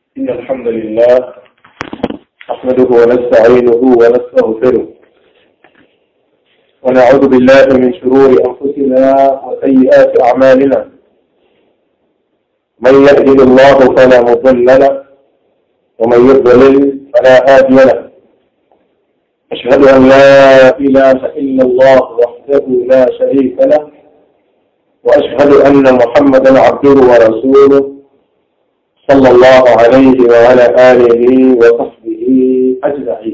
إن الحمد لله نحمده ونستعينه ونستغفره ونعوذ بالله من شرور أنفسنا وسيئات أعمالنا من يهده الله فلا مضل له ومن يضلل فلا هادي له أشهد أن لا إله إلا الله وحده لا شريك له وأشهد أن محمدا عبده ورسوله صلى الله عليه وعلى آله وصحبه أجمعين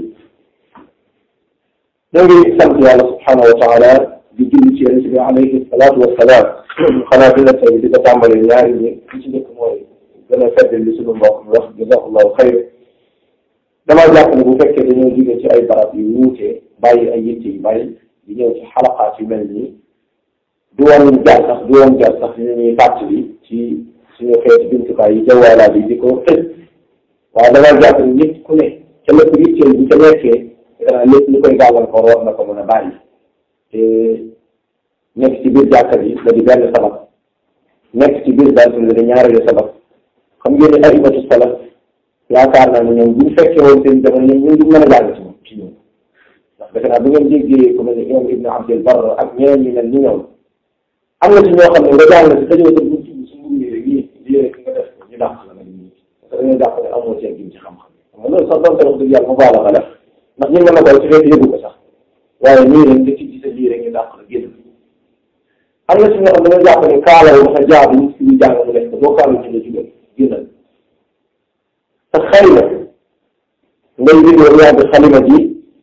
ñoo ngi sant yàlla subhanahu wa taala di julli ci yonent bi alayhi salaatu wa salaam xanaa bi la tey di ko tàmbali ñaari ñi li ci njëkk mooy gën a fedd li suñu mbokk mi wax jazakallahu xayr damaa jàpp ne bu fekkee dañoo jóge ci ay barab yu wuute bàyyi ay yitte yu bàyyi di ñëw ci xalaqaat yu mel nii du woon jar sax du woon jar sax ñu ñuy fàttali ci suñu xeeti jumtukaay yi jawaalaat yi di ko tëj waaye damaa jàpp ne nit ku ne ca lépp yitteel bu ca nekkee lépp lu koy gàllankoor war na ko mën a bàyyi te nekk ci biir jàkka bi la di benn sabab nekk ci biir bantu la di ñaareelu sabab xam ngeen ne aimatu salaf yaakaar naa ne ñoom bu ñu fekkee woon seen jamono ñoom ñun duñ mën a jàng ci moom ci ñoom ndax defe naa bu ngeen déggee ku mel ne imam ibnu abdul bar ak ñeneen ñi mel ni ñoom am na ci ñoo xam ne nga jàng si dañoo dem bu ci su mbir yi rek yii lii rek nga def ko ñu dàq la nga nii parce que dañoo jàpp ne amoo seen gim ci xam-xam xam nga loolu sax doonte wax dëgg yàlla mu baala la def ndax ñu mën na koy ci fekk yëgu ko sax waaye nii rek nga ci gis lii rek ñu dàq la génn am na ci ñoo xam ne dañoo jàpp ne kaalaw dafa jaadu nit ki ñu jàng mu def ko boo kaalu ci la jugal génnal te xëy na ngay vidéo yaa bi xalima ji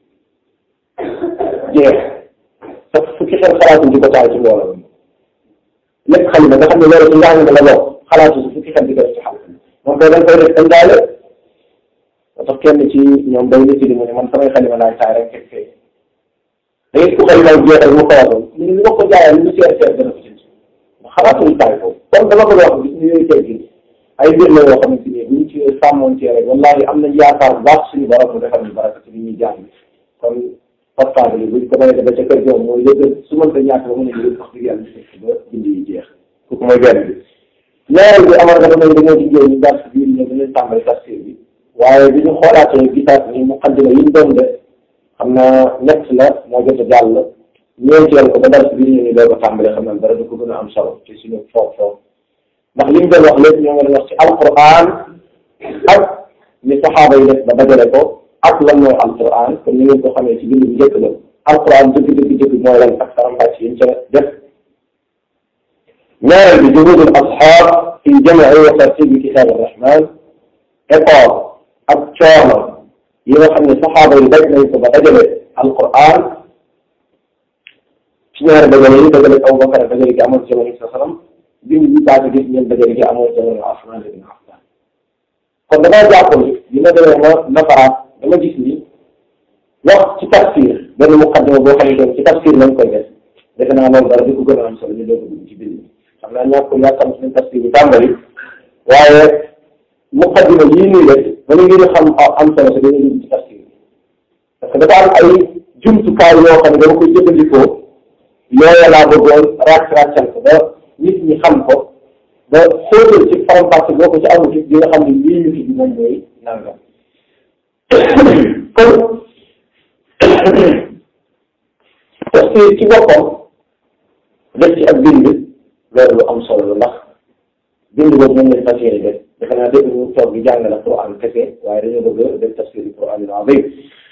jeex te fukki xel xalaatu di ko taal ci mbooloo lépp xalima nga xam ne loolu ci njàng la bokk xalaatu si fukki xel di ko def ci xal moom koy dañ koy def dañ daale moo tax kenn ci ñoom day nit di mu ne man samay xalima laay taay rek fekk fee da ngay ku xalima jeexal mu xalaatoon ñu ne li ma ko jaayee lu seer seer dana ko jënd xalaatuñu taay foofu kon dama ko wax gis ni yooyu tey gis ay mbir la yoo xamante ni buñ ci sàmmoon ci rek wallahi am nañ yaakaar bu baax suñu borom mu defal ñu baraka ci li ñuy jàng kon portable yi buñ ko mënee ba ca kër joom mooy lépp su mënta ñàkk ba mën a jël wax dëgg yàlla fekk ba bind yi jeex kooku mooy benn bi ñaareel bi amal nga dama dañoo ci jéem ñu dars biir ñoom dañu tàmbali tafsir bi waaye bi ñu xoolaatee gisaat ni muqaddima yi ñu doon def xam naa ñett la moo jot a jàll ñeenteel ko ba dars biir ñu ni doo ko tàmbali xam naa dara du ko gën a am solo ci suñu foofu foofu ndax li ñu doon wax lépp ñoo ngi doon wax ci alquran ak ni saxaaba yi def ba dajale ko ak lan mooy alquran comme ni ngeen ko xamee ci bind bu njëkk la alquran dëgg dëgg dëgg mooy lan ak faram-fàcce yi ñu ca def ñaareel bi juhudul asxaab fi jamci wa tartibi kitab arrahman effort ak coono yi nga xam ne saxaaba yi daj nañ ko ba dajale alquran ci ñaari dajale yi dajale Abu Bakar dajale gi amoon ci jamono sa salam bind bi paase gis ngeen dajale gi amoon jamono Usmaan ibn Affaan kon damaa jàpp ni dina demee ma nafaraat dama gis ni wax ci tafsir benn muqaddima boo xam ne ci tafsir lañ koy def defe naa loolu dara di ko gën a am solo ñu doog a dugg ci bind bi xam naa ñàkk yàkkam suñu tafsir bi tàmbali waaye muqaddima yii nii rek ba ñu ngi xam am solo si dañuy dugg ci tafsir bi parce que dafa am ay jumtukaay yoo xam ne dama koy jëfandikoo yooya laa bëggoon ràcc ràccal ko ba nit ñi xam ko ba xóotal ci faram-fàcce boo ko ci amul ci di nga xam ne lii ñu fi bi moom mooy nangam kon tafsir ci boppam def ci ak bind loolu lu am solo la ndax bind boobu moom lañ fas yéene def defe naa dégg ñu toog di jàngale Quran kese waaye dañoo bëgg def tafsir yi Quran al-azim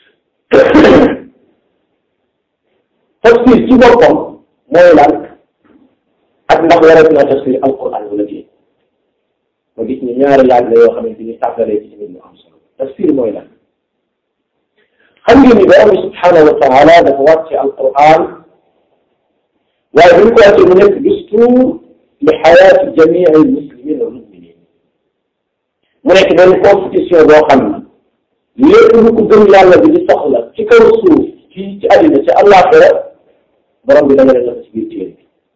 tafsir ci boppam mooy lan ak ndax warat naa tafsir alquran wala déet ma gis ni ñaari laaj la yoo xamante ni tàggalee ci tamit lu am solo tafsir mooy lan xam ngeen ni borom bi subhanahu wa taala dafa wàcce alquran waaye bu ñu ko wàccee mu nekk dustuur li xayaati jamii almuslimin wal muminin mu nekk benn constitution boo xam ne lépp lu ko gëm yàlla bi di soxla ci kaw suuf ci ci àddina ci àllaaxira borom bi danga leen def ci biir téere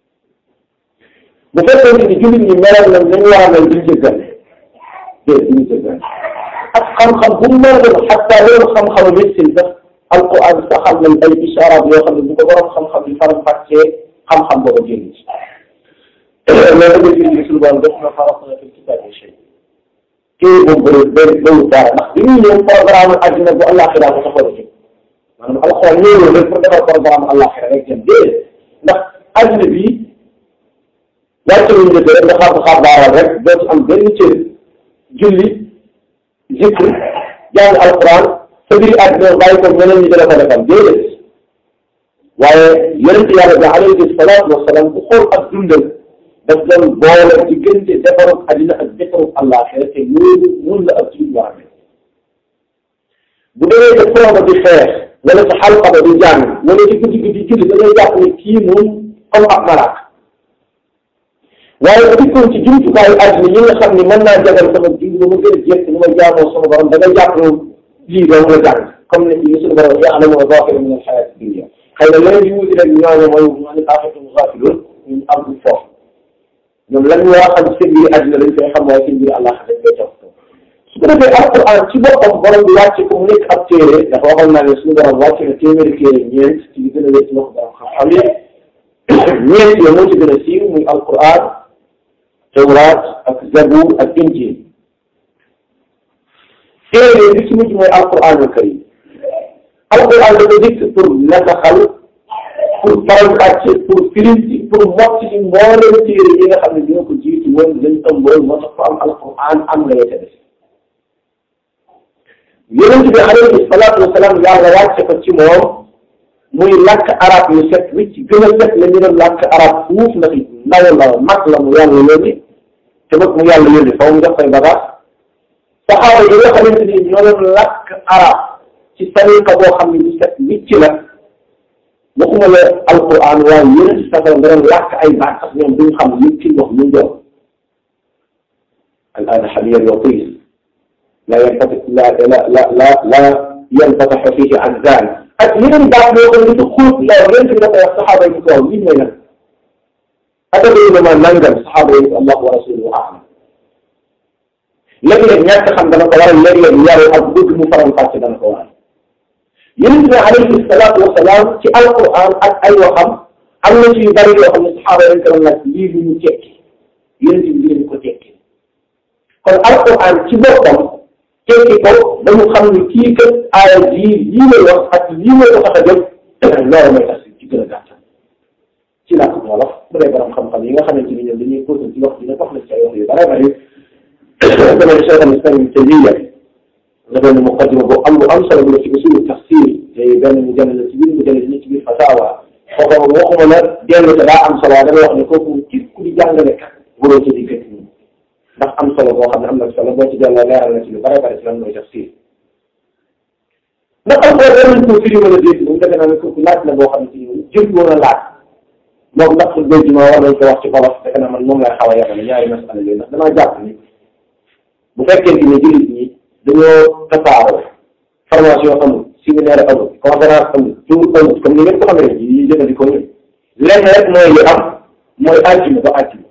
bi bu fekkee ni jullit ñi meloon nañ nañu war a mel duñ jëggane déet duñ jëggane ak xam-xam bu mu mën a doon xataa loolu xam-xamu médecine sax alquran saxal nañ ay ishaaraat yoo xam ne bu ko borom xam-xam yi faram fàccee xam-xam boobu génn ci loolu nga gis ni suñu borom def na farata fi kitaab shay téere boobu bëri bëri bëriwul dara ndax bi ñuy ñëw programme àddina bu àllaaxira ko taxaw ci maanaam alxuraan ñëwul rek pour defar programme àllaaxira rek jëm déedéet ndax àddina bi wàcce wuñ la rek nga xaar xaar baaral rek doo ci am benn cër julli zikr jàng alxuraan sa biir àddina bàyyi ko ñeneen ñi dina ko defal déedéet waaye yonent yàlla bi alayhi salaatu wasalaam ku xool ak dundal daf doon boole diggante defarug àddina ak defarug àllaaxira te loolu mun la ak suñu war a mel bu demee ca proba di xeex wala sa xalqa ba di jàng wala ci guddi gi di julli da ngay jàpp ne kii moom comme ab malaaka waaye bu dikkoon ci jumtukaayu àddina yi nga xam ne mën naa jagal sama dund ba ma gën a jekk nu ma jaamoo sama borom da ngay jàpp ne lii doo la jàng comme ne li suñu borom ya'lamu zaahira min al-hayaati dunya xëy na leneen yu wuti rek ñooñu mooy ñooñu aaxiratu gaafiluun ñu am foofu ñoom lan ñu war a xam seen biir àddina lañ koy xam waaye seen biir àllaax dañ koy jox su ko defee alquran ci boppam borom bi wàcce ko mu nekk ab téere dafa waxoon naa ne suñu borom wàcce na téeméeri téere ñeent ci li gën a wér ci wax borom xam-xam yi ñeent yo moo ci gën a siiw muy alquran tawraat ak zabuur ak injil téere bi ci mujj mooy alquranul karim alquran dafa dikk pour nasaxal pour faram-fàcce pour firinti pour mocc ci mboolem téere yi nga xam ne dina ko jiitu woon lañ ëmboon moo tax ko am alquran am la yete def yonent bi alayhi salaatu wasalaam yàlla wàcce ko ci moom muy làkk arab yu set wicc gën a set la ñu doon làkk arab fuuf ndax ndaw la mag la mu yàlla yónni te mag mu yàlla yónni faw mu jox koy bagaas saxaaba yi nga xamante ni ñoo doon làkk arab ci tariqa boo xam ne bu set wicc la waxuma la alquran waaye yonent si safara nga doon làkk ay baat sax ñoom duñ xam li ci wax ñu doon al aana xaliyan watis la yanfatix la la la la la yanfatixu fihi an zaan ak yeneen baat yoo xam ne dafa xóot la yonent bi dafa wax saxaaba yi ko waaw lii mooy lan atadruna ma nangam saxaaba yi ko allah wa rasuluhu a'lam léeg-léeg ñàkk xam dana ko waral léeg-léeg yaru ak bëgg mu faram fàcce dana ko waral yonent bi alayhi salaatu wa salaam ci alquran ak ay waxam am na ci yu bari yoo xam ne saxaaba yi dañ ko doon laaj lii lu ñu tekki yonent bi dinañ ko tekki kon alquran ci boppam tekki ko dañu xam ne kii kat aaya jii lii lay wax ak lii lay ko tax a jóg loolu mooy tax ci gën a gàttal ci làkk wolof bu dee borom xam-xam yi nga xamante ni ñoom dañuy posé ci wax dina wax na ci ay wax yu bare bari damay Cheikh al Islam Ibn Taymiyya nga benn muqaddima bu am bu am solo bu la ci usulu tafsir te benn mu jënd la ci biir mu jënd ni ci biir fatawa foofu waxuma la dellu te daa am solo dama wax ne kooku képp ku di jàngale kat waroo ci diggante ñi ndax am solo boo xam ne am na solo boo ci delloo leeral na ci lu bare bare ci lan mooy tafsir ndax alxuraan war nañ koo firi wala déet moom defe naa ne kooku laaj la boo xam ne ci jël woon a laaj moom ndax béy ma war nañ ko wax ci wolof defe naa man moom lay xaw a yemale ñaari masala yooyu ndax damaa jàpp ni bu fekkente ni jullit ñi dañoo tasaaroo formation amul séminaire amul conférence amul tur amul comme ni ngeen ko xamee yi jëfandikoo ñun lenn rek mooy li am mooy àjjuma ba àjjuma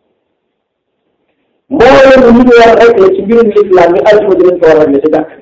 mboolem lu ñu war a régler ci mbirum l'islam ni àjjuma dinañ ko war a régler ci jàkk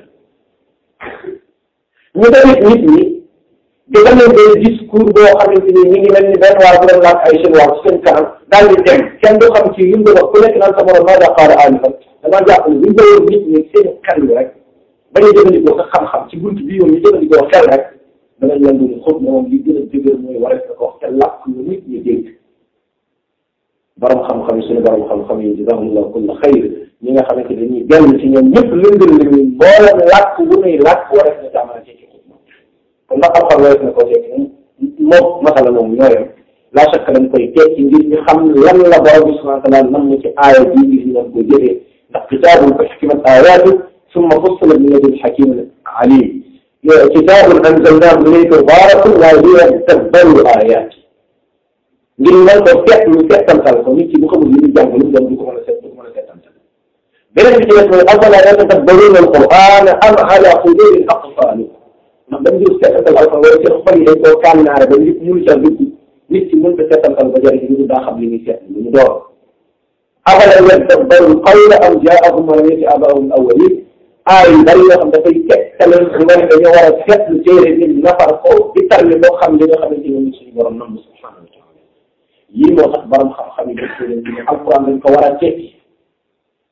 ñu tamit nit ñi di leen benn discours boo xamante ni ñu ngi mel ni benn waa bu doon laaj ay chinois ci seen kanam daal di dem kenn du xam ci yum wax ku nekk naan sa morom maa daa xaar alifan damaa jàpp ne buñ doon nit ñi seen xel rek bañ a jëfandikoo sa xam-xam ci bunt bi yoon ñu jëfandikoo xel rek danañ leen doon xóot moom li gën a dëgër mooy warees na ko wax te làkk lu nit ñi dégg borom xam-xam yi suñu borom xam-xam yi jazaahumullahu kulla xayr ñi nga xamante ne dañuy dellu ci ñoom ñëpp lëndal la ñu mboolem làkk bu muy làkk warees na caa mën a tekki kon ndax xam-xam warees na koo tekki moom masala moom ñooyam la chaque dañ koy tekki ngir ñu xam lan la borom bi subhanahu wa taala nam ci aaya bii ngir ñu mën koo jëfee ndax kitaabun uhkimat aayaatuhu summa fussilat min ladun hakiimin aliim kitaabun anzalnaahu ilayka mubaarakun liyadabbaru aayaatihi ngir mën ko seet lu seetantal ko nit ki bu xamul li ñu jàng lu mu doon du ko mën a seet du ko mën a seetantal beneen bi ci des mooy afalaa yatadabbaruuna al-qur'aan am alaa quluubin aqfaaluhaa ndax dañ jël seetantal alxuraan wala seen xol yi dañ koo kànnaare ba nit mënu ca dugg nit ki mën ko seetantal ba jëriñ lu daa xam li muy seet lu mu door afalam yadabbaru l-qawla am jaa'ahum maa lam ya'ti aabaa'uhum al-awwaliin aay yu bari yoo xam dafay tegtale nga ne dañoo war a seetlu téere nit nafar ko di tarle loo xam li nga xamante ne suñu borom nam subhaanahu wa taala yii moo tax borom xam-xam yi def leen ne alquran dañ ko war a tekki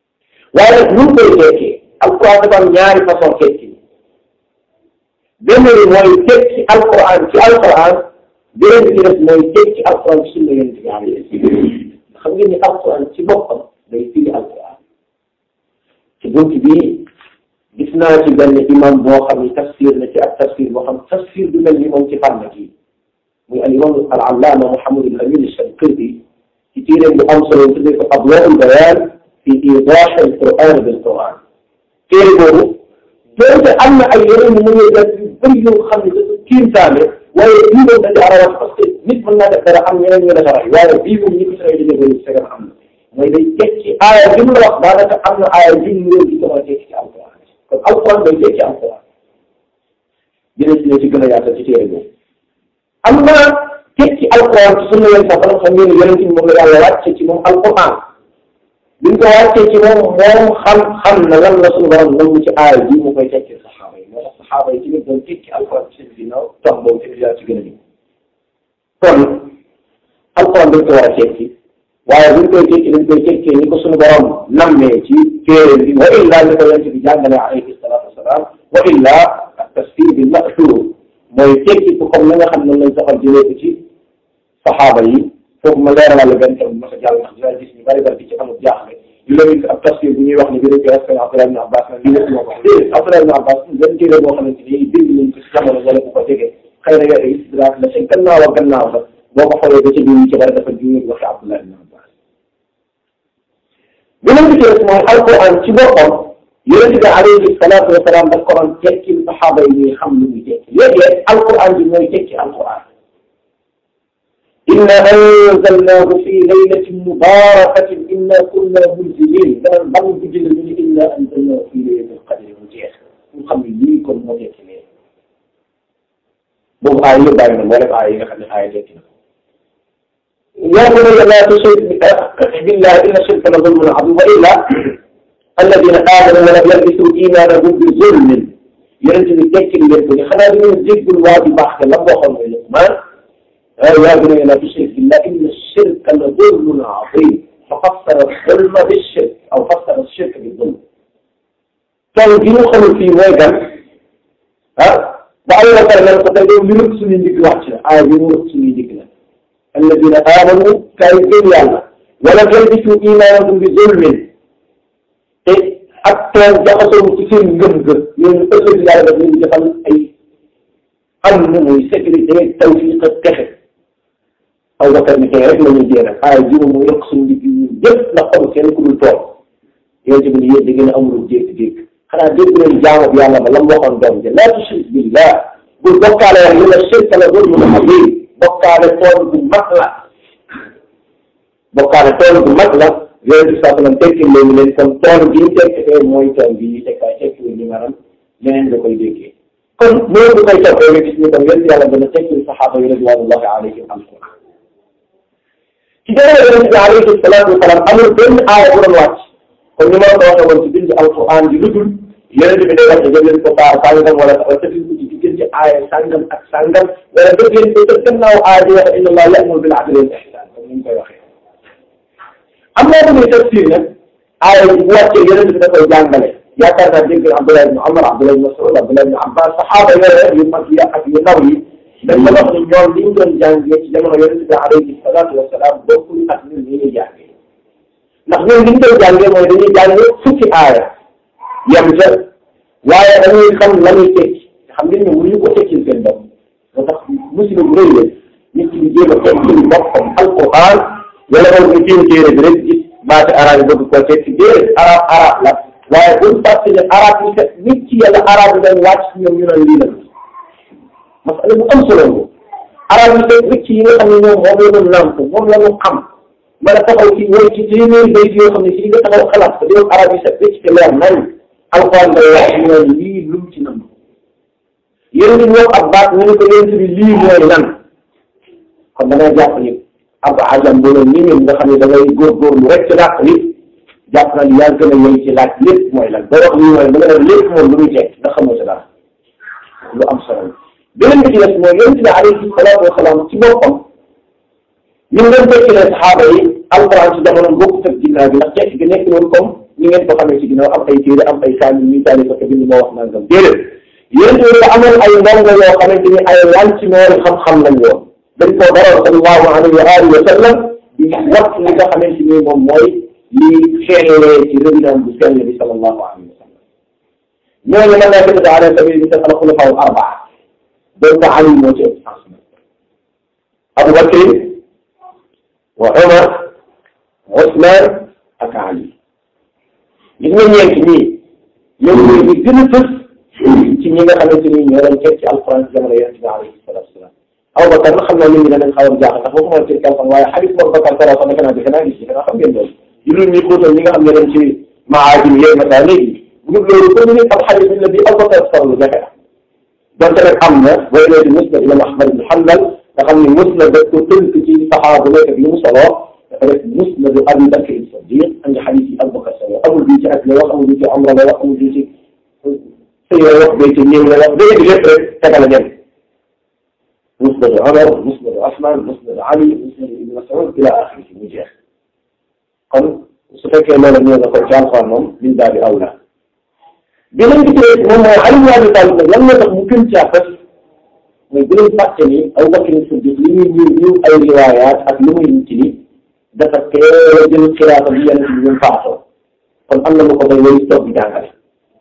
waaye nag ñu koy tekkee alquran dafa am ñaari façon tekki benn bi mooy tekki alquran ci alquran beneen bi ci def mooy tekki alquran ci sunna yonent bi alayhi xam ngeen ni alquran ci boppam day firi alquran ci bunt bi gis naa ci benn imam boo xam ni tafsir na ci ak tafsir boo xam tafsir du mel ni moom ci fànn gi muy al imam al allama Muhammad al Amin al-Shanqiti ci téeréem bu am solo tuddee ko Adwa'ul Bayan fi idah al Quran bil Quran téere boobu doonte am na ay yeneen mu ngi def yu bëri yoo xam ne dafa kiimtaane waaye bii moom dañu arawat parce que nit mën naa def dara am ñeneen ñu defaray waaye bii moom ñi ko sooy liggéey bëri segan am na mooy day tekki aaya bi mu la wax daanaka am na aaya bi mu réew di ko mën a tekki ci alquran kon alquran day tekki alquran dina ci ne ci gën a yaatal ci téere boobu am na tekki alquran ci sunna leen sax xam ngeen ne yonent bi moom la yàlla wàcce ci moom alquran bi ñu ko wàccee ci moom moom xam xam na lan la suñu borom nangu ci aaya bi mu koy tekki saxaaba yi moo tax saxaaba yi tamit doon tekki alquran ci seen ginnaaw tax boobu tamit yaa ci gën a ñëw kon alquran dañ ko war a tekki waaye buñ koy tekki dañ koy tekkee ni ko suñu borom nammee ci téere bi wa illa ni ko yonent bi jàngale alayhi salaatu wasalaam wa illa ak tafsir bi mashhur mooy tekki ko comme na nga xam ne lañ soxal jëlee ko ci saxaaba yi foofu ma leeralal benn tam bu ma sa jàll ndax dina gis ñu bari bari di ci amul jaaxle yu la gis ab tafsir bu ñuy wax ne bi dañ koy askan Abdullah ibn Abbas nag lii lépp moo ko wax déedéet Abdullah ibn Abbas benn téere boo xamante ni bind nañ ko ci jamono wala bu ko tegee xëy na yooyu istidraak la ci gannaaw ak gannaaw la boo ko xoolee ba ci biir ci bari dafa juñu waxi Abdullah ibn Abbas beneen bi ci des mooy alquran ci boppam yonent bi alayhi salaatu wa salaam daf ko doon tekki saxaaba yi ñuy xam lu muy tekki léegi alquran bi mooy tekki alquran inna anzalnaahu fi laylatin mubarakatin inna kunna munzilin danañ ban guddi la ñu ne inna anzalnaahu fi laylatil qadri mu jeex ñu xam ne lii kon moo tekki lee boobu aay yëpp bàyyi na mboolem aay yi nga xam ne aay tekki na yaa bunayya laa tushrik billahi inna shirka la zulmun azim wa illa alladina aamanu wa lam yalbisu imaanahum bi zulmin yonent bi tekki leen ko ni xanaa dañoo jéggul waa bi baax te la waxoon mooy Luqmaan yaa bunayya laa tushrik billahi inna shirka la zulmun azim fa fassara zulma bi shirk aw fassara shirk bi zulm tool bi ñu xamul fii mooy gan ah ba Allah pare nan ko tey yow li rëkk suñuy ndigg wàcc na aaya bi mu rëkk suñuy ndigg la alladina aamanu kay gëm yàlla wala yalbisu imaanahum bi zulmin te ak tool jaxasoo ci seen ngëm-ngëm ñooñu ëllëg yàlla daf leen defal ay am na muy sécurité tawfiq ak texe aw bakar ni tey rek la ñuy jéem a aaya ji moom mu yokk suñu ndigg ñun yëpp ndax amul kenn ku dul tool yéen tamit yéen da ngeen a amul dégg-dégg xanaa dégg leen jaamu bi yàlla ba la mu waxoon doom ji laa tushrik billah bul bokkaale wax li la shirka la zulmun azim bokkaale tool bu mag la bokkaale tool bu mag la yooyu bi saa sallam tekki léegi leen kon tool bi ñu tekkee mooy tool bi ñu tekkaay tekki wu ñu maanaam leneen nga koy déggee kon loolu du koy toppee nga gis ni kon yéen yàlla dana tekki saxaaba yi ridwanullahi alayhim alquran ci jamono yonent bi alayhi salaatu wasalaam amul benn aaya bu doon wàcc kon ni ma la ko waxee woon ci bind alquran bi lu dul yonent bi day wax ne leen ko saar sàngam wala wala tëfin ko ci diggante aaya sàngam ak sàngam wala dëgg leen ko tëj gannaaw aaya bi wax inna allah ya'muru bil adli wal ihsan comme ni ñu koy waxee am naa bu muy tafsir nag aaya bu wàccee yonent bi da koy jàngale yaakaar naa dégg Abdullah ibn Umar Abdullah ibn Mas'ud Abdullah ibn Abbas saxaaba yooyu yu mag yi ak yu ndaw yi dañ ko wax ni ñoom li ñu doon jàngee ci jamono yonent bi alayhi salaatu wa salaam bokkul ak ñun li ñuy jàngee ndax ñun li ñu koy jàngee mooy dañuy jàngee fukki aaya yem ca waaye dañuy xam la muy tekki xam ngeen ne mënuñu ko tekkil seen bopp moo tax musiba bu rëy la nit ki di jéem a tekkil boppam alquran wala boog nga jéem téere bi rek gis baati arab yi bëgg koo tekki déedéet arab arab la waaye buñ fàtte ne arab yi kat nit ci yàlla arab yi dañ wàcc ci ñoom ñu naan lii la masala bu am solo la arab yi kat nit ci yi nga xam ne ñoom moom la ñu nàmp moom la ñu xam mën a taxaw ci woy ci téeméeri bayt yoo xam ne si nga taxaw xalaat ko di arab yi set ci te leer nañ alxuraan day wax ñu ne lii lum ci nam yéen ñu wax ab baat ñu ne ko yéen bi lii mooy lan kon da ngay jàpp ni ab ajam bu ni ñun nga xam ne da ngay góorgóorlu rek ci dàq nit jàpp na li yaa gën a yëy ci laaj lépp mooy lan boo wax lii mooy da nga def lépp moom lu muy teg nga xamoo ci dara lu am solo beneen bi ci des mooy yonent bi alayhi salaatu wa salaam ci boppam ñu ngi doon tekki ne saxaaba yi alxuraan ci jamono bokkut ak ginnaaw bi ndax tekki gi nekk noonu comme ni ngeen ko xamee ci ginnaaw am ay téere am ay kaamil ñuy taali ko te bind moo wax nangam déedéet yéen tamit amoon ay ndongo yoo xamante ni ay lantinoori xam-xam lañ woon dañ koo daroon sallallahu alayhi wa alihi wa sallam di wax li nga xamante ni moom mooy li xeelee ci résidence bu sell bi sallallahu alayhi wa sallam ñooñu mën naa ko ala sabili misal al xulafa al arbaa donc Ali moo ci ëpp sens Abu Bakr wa Umar Usman ak Ali gis nga ñeent ñii ñoom ñooy ñi gën a fës ci ñi nga xamante ni ñoo doon teg ci alquran ci jamono yonent bi alayhi salatu wasalaam Abu Bakar nag xam naa nit ñi danañ xaw a jaaxal ndax boo ko mën a teg téléphone waaye xadis Abu Bakar sara sax defe naa defe naa gis defe naa xam ngeen loolu yu dul ñi xóotal ñi nga xam ne dañ ci maajim yooyu masaa léegi bu dul loolu comme ni am xadis bi la bi Abu Bakar sara lu jafe la donte nag am na boo ñëwee ci musnad imam Ahmad ibn Hanbal nga xam ni musnad daf ko tënk ci saxaaba bu nekk ak li mu soloo dafa def musnad Abi Bakr as-Siddiq andi xadis yi Abu Bakar solo amul bii ci ak la wax amul bii ci amra la wax amul bii ci sëy la wax bii ci ñëw la wax dégg lépp rek tegal a ñem musnad Umar musnad Usman musnad Ali musnad Ibn Mas'ud ila axiri mu jeex kon su fekkee loolu ñëw na ko ci Alxuraan moom min baabi awla beneen bi ci moom mooy Ali ibn Abi Talib nag lan moo tax mu gën caa fas mooy bu leen fàtte ni Abu Bakr Siddiq li muy ñëw ñëw ay riwaayaat ak li muy nit ni dafa teel a jël xilaafa bi yonent bi ñu faatoo kon am na lu ko may wéy toog di jàngale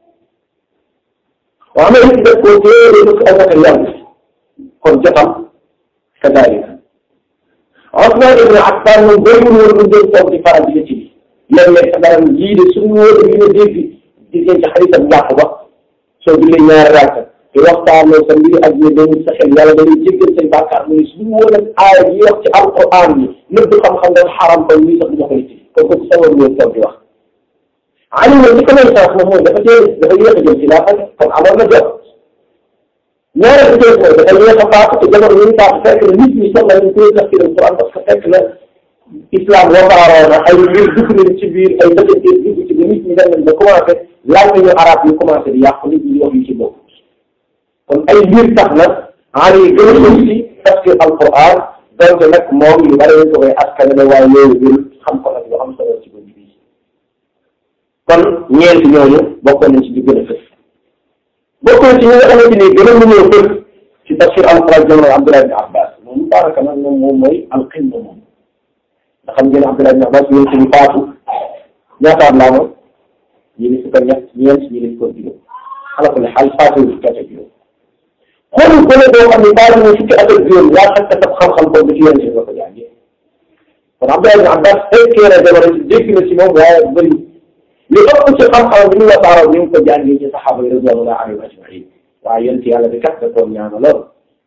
waaw mais nit def koo teel a dëkk Abu Bakr yàgg kon jotam kadaalika Usmaan ibn Affaan moom bëriwul woon lu jël toog di faral di ci léeg-léeg sa dara lii de suñu wóor yi nga dégg di ngeen ci xaritam njàpp ba soo jullee ñaari rakk di waxtaanoo sa mbiri ak ñu dañuy sa xel yàlla dañuy jéggal say bàkkaar mu ne suñu wóor ak aaya yi wax ci alquran yi nëbb xam-xam dafa xaram ba lii sax du ma koy ci kon kooku sa war woon toog di wax Ali moom li ko may sax moom mooy dafa teel dafa yéex a jël ci laa kon amoon na jot ñaareel bi mooy dafa yéex a faatu te jamono yi ñu faatu fekk na nit ñi soxla nañ koy tafsir alquran parce que fekk na islam wasaaroo na ay mbir dugg nañ ci biir ay dëkkante dugg ci ba nit ñi dem nañ ba commencé laaj nañu arab yi commencé di yàqu nit ñi wax yu ci bokk kon ay mbir tax na Ali yi gën a sëñ si tafsir alquran donc nag moom yu bari nañ ko koy askan ne waaye loolu bir xam ko nag yoo xam solo ci bëgg bi kon ñeent ñooñu bokkoon nañ ci di gën a fës bokkoon ci ñi nga xamante ni gën a mënoo fës ci tafsir alquran jamono Abdullah ibn Abbas moom daanaka nag moom moom mooy alqimma moom nga xam ngeen Abdullah ibn Abbas yéen suñu faatu ñaataat laa moom ñi ni fukk ak ñett ñeent ñi ni fukk ak juróom ala kulli xaal faatu fukk ak juróom xoolul gone boo xam ne faatu na fukki at ak juróom yaa xam sab xam-xam boobu ci yéen si nga ko jàngee kon Abdullah ibn Abbas fekkee na jamono ci dégg na ci moom waaye bëri li ëpp ci xam-xam bi ñu wasaaroo ñu ngi ko jàngee ci saxaaba yi radiyallahu anhum ajmain waaye yéen ci yàlla bi kat da koon ñaana lool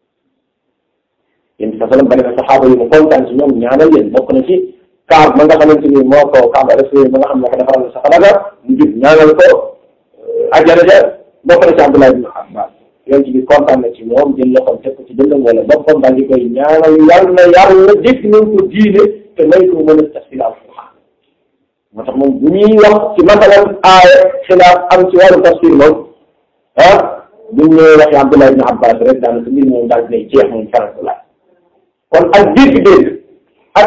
yéen sa salam bari na saxaaba yi mu kontaan ci ñoom ñaanal leen bokk na ci kaab ma nga xamante ni moo ko kaab rafet ma nga xam ne ko defaral na sa xalaga mu jub ñaanal ko ajjana ja bokk na ci Abdullah ibn Abbas yéen ci bi kontaan na ci moom jël loxoom teg ko ci dëndam wala boppam daal di koy ñaanal yàlla na yàlla dégg nañ ko diine te may ko mën a tafsir alquran moo tax moom bu ñuy wax ci masalan aaya xilaaf am ci wàllu tafsir moom ah bu ñu ñëwee waxee Abdullah ibn Abbas rek daanaka mbir moom daal dinay jeex moom faral ko laaj kon ak dégg-dégg ak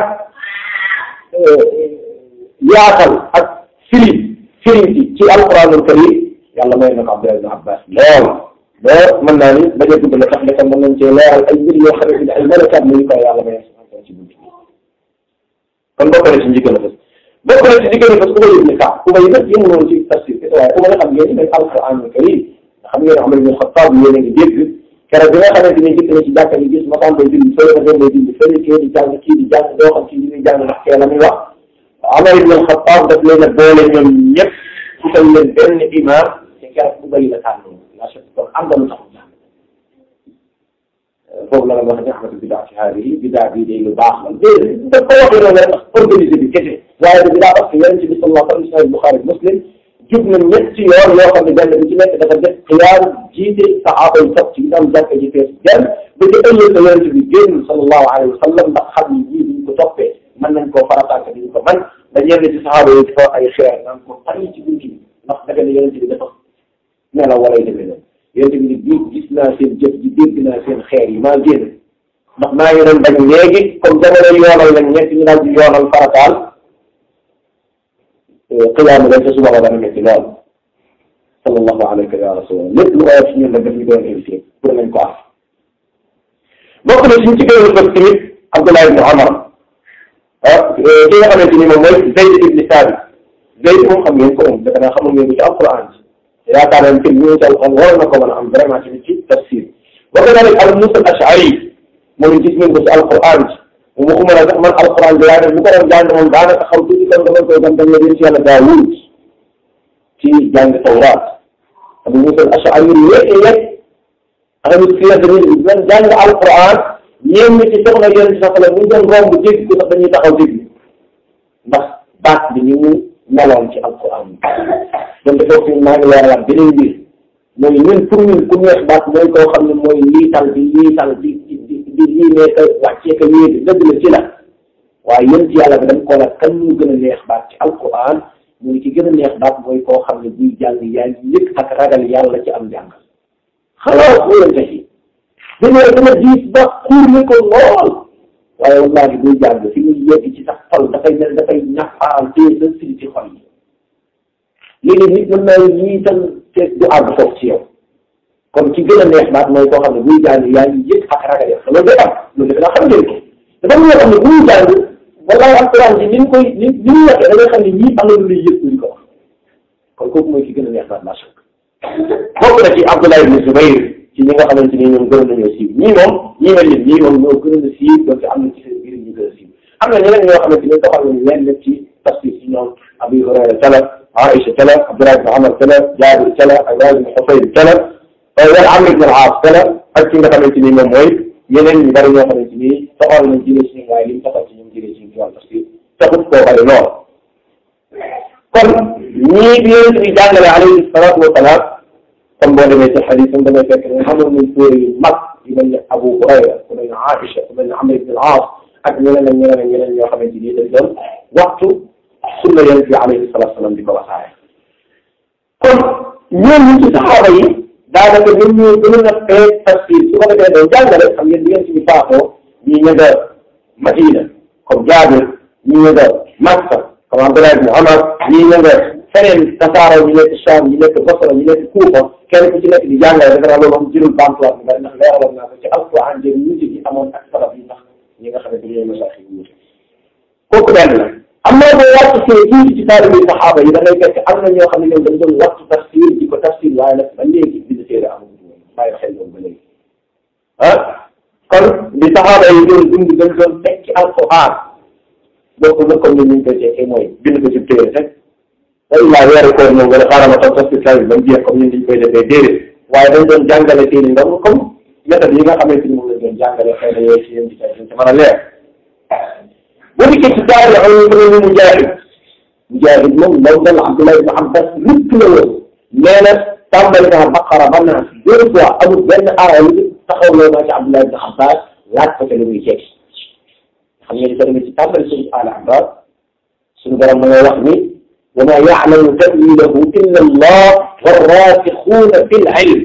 yaatal ak firi firi ci alquranul karim yàlla may na ko Abdullah ibn Abbas lool lool mën naa ni bañ a gudd la tax dafa mën nañ cee leeral ay mbir yoo xamante ne ay malakaat la ñu koy yàlla may ci bunt bi kon bokk na ci njëkk a fës bokk na ci njëkk a fës ku ma yëg ne kaa ku ma yëg nag yëngu noonu ci tafsir bi waaye ku ma xam ngeen ne alquranul karim nga xam ngeen Umar ibn Xattaab yéen a ngi dégg keroog bi nga xamante ni jëkk na ci jàkka yi gis ma xam day dindi fële ma dem day dindi fële kii di jàng kii di jàng doo xam kii di muy jàng ndax kee la muy wax Umar ibn Xattaab daf leen a boole ñoom ñëpp utal leen benn imam te keroog ku bëri la tànn la chef kon am na lu tax jàng foofu la la wax ne ahmadu bidaa ci haadi yi bidaa bii day lu baax la déedéet daf ko waxee noonu rek organisé bi kese waaye da bidaa parce que yonent bi sallallahu alayhi wa sallam Buxaari Muslim jub na ñetti yoon yoo xam ne benn bi ci nekk dafa def xiyaar jiite saxaaba yi topp ci ginnaaw jàkka ji fees benn ba ci ëllëg sa yonent bi génn sallallahu alayhi wa sallam ndax xam ni jii duñ ko toppee mën nañ koo farataaka duñ ko man da ñenn ci saxaaba yi dafa ay xeer naan ko tànn ci bunti bi ndax daga ne yonent bi dafa nelaw wala yu demee noonu yonent bi ni bii gis naa seen jëf ji dégg naa seen xeer yi maa génn ndax maa ngi doon bañ léegi comme jamono yoonal lañ ñett ñu daal di yoonal farataal xiyaama leen te suba ba dana métti lool sallallahu alayka ya rasulallah lépp lu oyof ci ñun nag daf ñu doon invité pour nañ ko af bokk na suñ ci gën a bëgg tamit Abdullah ibn Umar ah ki nga xamante ni moom mooy Zayd ibn Thabit Zayd moom xam ngeen ko moom defe naa xamul ngeen ko ci alquran bi yaakaar naa ne ñu ci alquran waroon na ko mën a am vraiment tamit ci tafsir bokk na rek Abu Musa al-Ash'ari moom gis ngeen ko ci alquran bi mu waxuma la sax man alquran bi yaa def bu ko doon jàng moom daanaka xaw tuuti kon dama koy gam dañu leen ci yàlla Daawud ci jàng Tawraat Abu Musa al-Ash'ari yéeg yéeg axamit fi la tamit man jàng alquran ñeen ñi ci soxna yéen ci sax la bu ñu doon romb dégg ko sax dañuy taxaw dégg ndax baat bi ñu mu meloon ci alquran bi donc foofu maa ngi leeralaat beneen mbir mooy ñun pour ñun ku neex baat mooy koo xam ne mooy liital bi liital di di di di lii nekk wàccee ko yéegi dëgg la ci la waaye yéen ci yàlla bi dañ ko la kan ñu gën a neex baat ci alquran mu ngi ci gën a neex baat mooy koo xam ne buy jàng yaa ngi yëg ak ragal yàlla ci am jàng xalaat wóorante ci dañoo dama diis ba xuur ni ko lool waaye wallaahi buy jàng fi muy yegg ci sax xol dafay mel dafay ñafaal téye sa siri ci xol yi léegi nit mën naa ñii tam te du àgg foofu ci yow kon ci gën a neex baat mooy koo xam ne buy jàng yaa ngi yëg ak ragal yàlla loolu day am loolu defe naa xam ngeen ko dafa am ñoo xam ne buy jàng wallaahi alquran bi ni mu koy ni ni mu waxee da ngay xam ne ñii am na lu lay yëg ñu ko wax kon kooku mooy ki gën a neex baat maa shakk bokk na ci Abdullah ibn Zubayr ci ñi nga xamante ni ñoom gën nañoo siiw ñii moom ñii mel ni ñii moom ñoo gën a siiw donc am na ci seen biir ñu gën a siiw am na ñeneen ñoo xamante ni doxal nañu leen lépp ci tafsir ci ñoom Abu Hurayra tala Aïcha tala Abdullah ibn Umar tala Jaabir tala Iyaad ibn Husayb tala wala Amr ibn al-Aas tala ak ki nga xamante ni moom mooy yeneen ñu bari ñoo xamante ni doxal nañ jëlee ci ñoom waaye li mu doxal ci ñoom jëlee ci ñoom ci wàllu tafsir taxut koo bari lool kon ñii bi yonent bi jàngale alayhi salaatu wa salaam kon boo demee ci xadis am damay fekk ne xamoon nañ téere yu mag yu mel ne Abu Hurayra ku mel ne Aïcha ku mel ne Amr ibn al-As ak ñeneen ak ñeneen ak ñeneen ñoo xamante ni dañ doon waxtu sunna yonent bi alayhi salaatu salaam di ko wasaare kon ñooñu ci saxaaba yi daanaka ñoom ñoo gën a fee tafsir su ko defee doon jàngale xam ngeen di ngeen ci baaxoo ñii ña nga Madina comme Jaabir ñii ña nga Makka comme Abdullah ibn Umar ñii ña nga feneen tasaaroo ñu nekk Sham ñu nekk Basra ñu nekk Kuufa kenn ku ci nekk di jàngale dafa naa loolu moom jëlul bamtuwaat bi bari ndax leeraloon naa ko ci alquran jëm wuute gi amoon ak salaf yi ndax ñi nga xam ne dañoo masax yi wuute kooku benn la am na boo wàcc see tuuti ci taalibi saxaaba yi da ngay fekk am na ñoo xam ne ñoom dañ doon wattu tafsir di ko tafsir waaye nag ba léegi bind téere amul bàyyi xel loolu ba léegi ah kon li saxaaba yi doon dund dañ doon teg ci alquran bokk na comme ni ñu koy tekkee mooy bind ko ci téere rek day laa weeru koor moom nga ne xaaral ma toog tafsir kaay bi ba mu jeex comme ni ñu koy defee déedéet waaye dañ doon jàngale seen i ndam comme méthode yi nga xamante ni moom lañ doon jàngale xëy na yooyu ci yéen di ci mën a leer bu dikkee ci taari am ñu Mujaahid Mujaahid moom law dal Abdullah ibn Abbas lépp la woon nee na tàmbali naa Baqara ba naa deux fois amul benn aaya lu taxaw loo naa ci Abdullah ibn Abbas laaj ko ca lu muy tekki xam ngeen ko demee ci tàmbali suñu Al Imran suñu borom ma ngay wax ni wa maa ya'lamu ta'wiilahu illa Allah war-raasixuuna fil ilm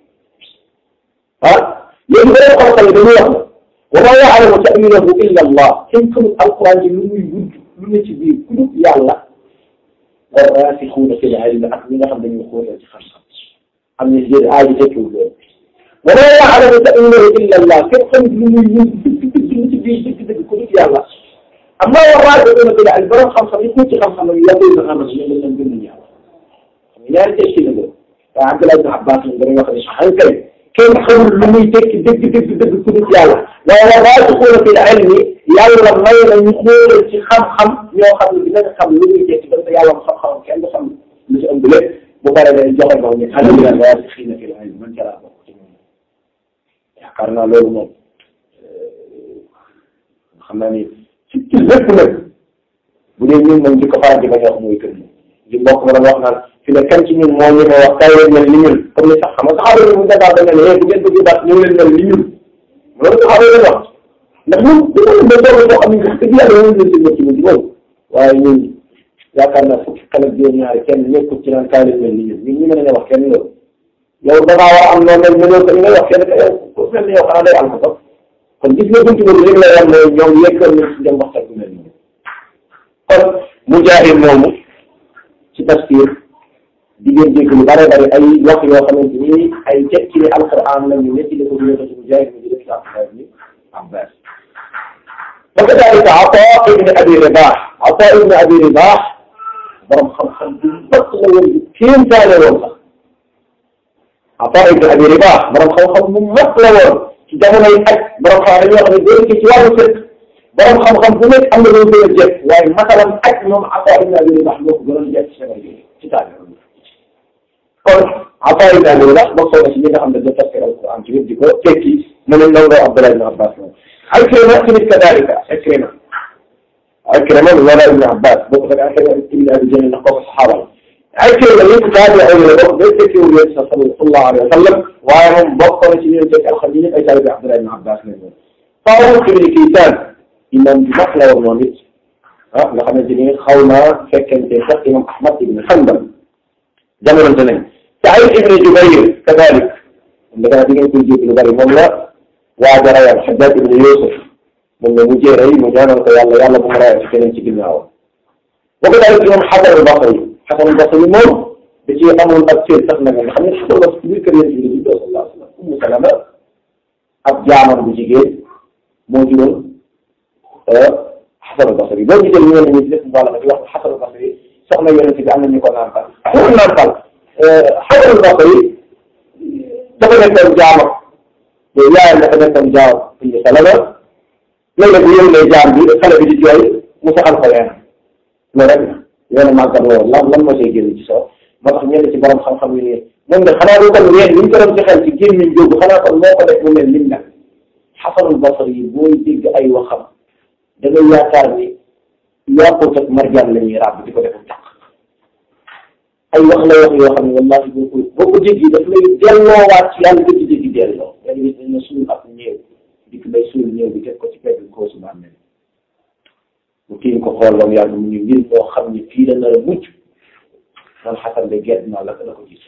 ah léegi beneen xam-xam yi dañuy wax wa maa ya'lamu ta'wiilahu illa Allah kenn xamul alquran ji lu muy wudd lu ne ci biir ku dul yàlla war-raasixuuna fil ilm ak ñi nga xam dañuy xóotal ci xam-xam am na yéen aay yi tekkiwul loolu wa maa ya'lamu ta'wiilahu illa Allah kenn xamul lu muy wudd dëgg dëgg lu ci biir dëgg dëgg ku dul yàlla amma war-raasixuuna fil ilm borom xam-xam yi ku ci xam-xam yi yàlla yi nga xam ne ñoom lañ gën a ñaaw xam nga ñaari tekki la loolu waaye Abdullah ibn Abbas moom dañuy wax ne sax kay kenn xamul lu muy tekki dëgg dëgg dëgg ku dul yàlla waaye war-raasixuuna fil ilmi yàlla may na ñu xóoral ci xam-xam ñoo xam ne dinañ xam lu muy tekki ba te yàlla mu xam-xam kenn du xam lu ci ëmb lépp bu paree day joxe moom ñu ana ñu raasixiina fil ilmi man ca laa bokk ci moom yaakaar naa loolu moom xam naa ni ci ci lépp nag bu dee ñun moom di ko faral di bañ a wax mooy kër gi mbokk ma doon wax naan fi ne kan ci ñun moo ñu wax kay leen mel ni ñun comme ni sax xam nga saxaaba yi mu dagaa da nga ne bu ngeen bëgg daal ñëw leen mel ni ñun loolu saxaaba yi wax ndax ñun dañoo ba toog boo xam ne wax dëgg yàlla ñoo leen seen métti ci moom waaye ñun yaakaar naa fukki kan ak juróom ñaari kenn nekkul ci naan kaay leen mel ni ñun ñun ñu mën a wax kenn loolu yow da ngaa war a am noonu rek mënoo ko li ngay wax kenn ka yow ku mel ni yow xanaa day am ko sax kon gis nga buntu boobu li la wan mooy ñoom yekkal nañ ci dem waxtaan bu mel nii kon Mujaahid moomu ci tafsir di ngeen dégg lu bare bari ay wax yoo xamante ni ay tekki ni alquran la ñu netti ko ñu ko ci Mujaahid ñu def ci Abdullah ibn Abbas fa kadalika Ataa ibn Abi Rabah Ataa ibn Abi Rabah borom xam-xam bu mag la woon bu kéemtaane woon sax Ataa ibn Abi Rabah borom xam-xam bu mag la woon ci jamonoy aj borom xam dañuy wax ne doo ci wàllu fekk borom xam-xam bu nekk am na loolu gën a jekk waaye masalan aj moom Ataa ibn Abi Rabah moo ko gënoon jekk ci jamono ci taali kon Ataa ibn Abi Rabah bokk na ci ñi nga xam ne da tafsir alquran ci di ko tekki mu ne ndaw ndaw Abdullah ibn Abbas moom Ikrima tamit kadalika Ikrima Ikrima wala ibn Abbas bokk na Ikrima ibn Abi Jahl ndax kooku saxaaba la Ikrima yëpp daal di ay la bokk day tekki wu yéen sa sallallahu alayhi wa sallam waaye moom bokk na ci ñoom tekki alxam yi ay taalibe Abdullah ibn Abbas lañ woon Taawus ibn Kaysaan imam bi mag la woon moom it ah nga xamante ni xaw naa fekkente sax imam Ahmad ibn Hanbal jamonante nañ Saïd ibn Jubayr kadalik dafa di ngeen koy jéggi lu bari moom la waa ja rayal Hajjaj ibn Yusuf moom la mujjee rey mu ñaanal ko yàlla yàlla bu mu rayal ci keneen ci ginnaawam boo ko daal imam Hasan al-Basri Hasan al-Basri moom da ci amoon ak cër sax nag nga xam ne Hasan al-Basri biir kër yéen ci la juddoo sallallahu alayhi wa sallam Ummu Salama ab jaamam bu jigéen moo juróon Hasan al-Basri boo gisee ñu ne ñu def mbala di wax Hasan al-Basri soxna yonent bi am na ñu ko nàmpal nàmpal Hasan al-Basri dafa nekkoon jaamam te yaayam dafa nekkoon jaam Ummu Salama léeg-léeg bu yëngalee jaam bi xale bi di jooy mu saxal ko leen loolu rek yoonu màggat loolu lan lan moo see génn ci soo moo tax ñenn ci borom xam-xam yi nii moom de xanaa lu kon ween li ñu ko doon ci xel ci gémmiñ jógu xanaa kon moo ko def mu mel lim nag Xasanul Basri yi booy dégg ay waxam da ngay yaakaar ni yàqut ak marjaan la ñuy ràbb di ko defum càq ay wax la wax yoo xam ne wallaahi boo ko boo ko dégg daf lay delloowaat ci yàlla dëgg dëgg delloo yaa ngi dañ na suul ak ñëw dikk bay suul ñëw bi teg ko ci pegg koosu bàmmeel bu kii ko xool loolu yàlla mu ñu mbir moo xam ne fii la nar a mucc man xasan de gerte naa la la ko gis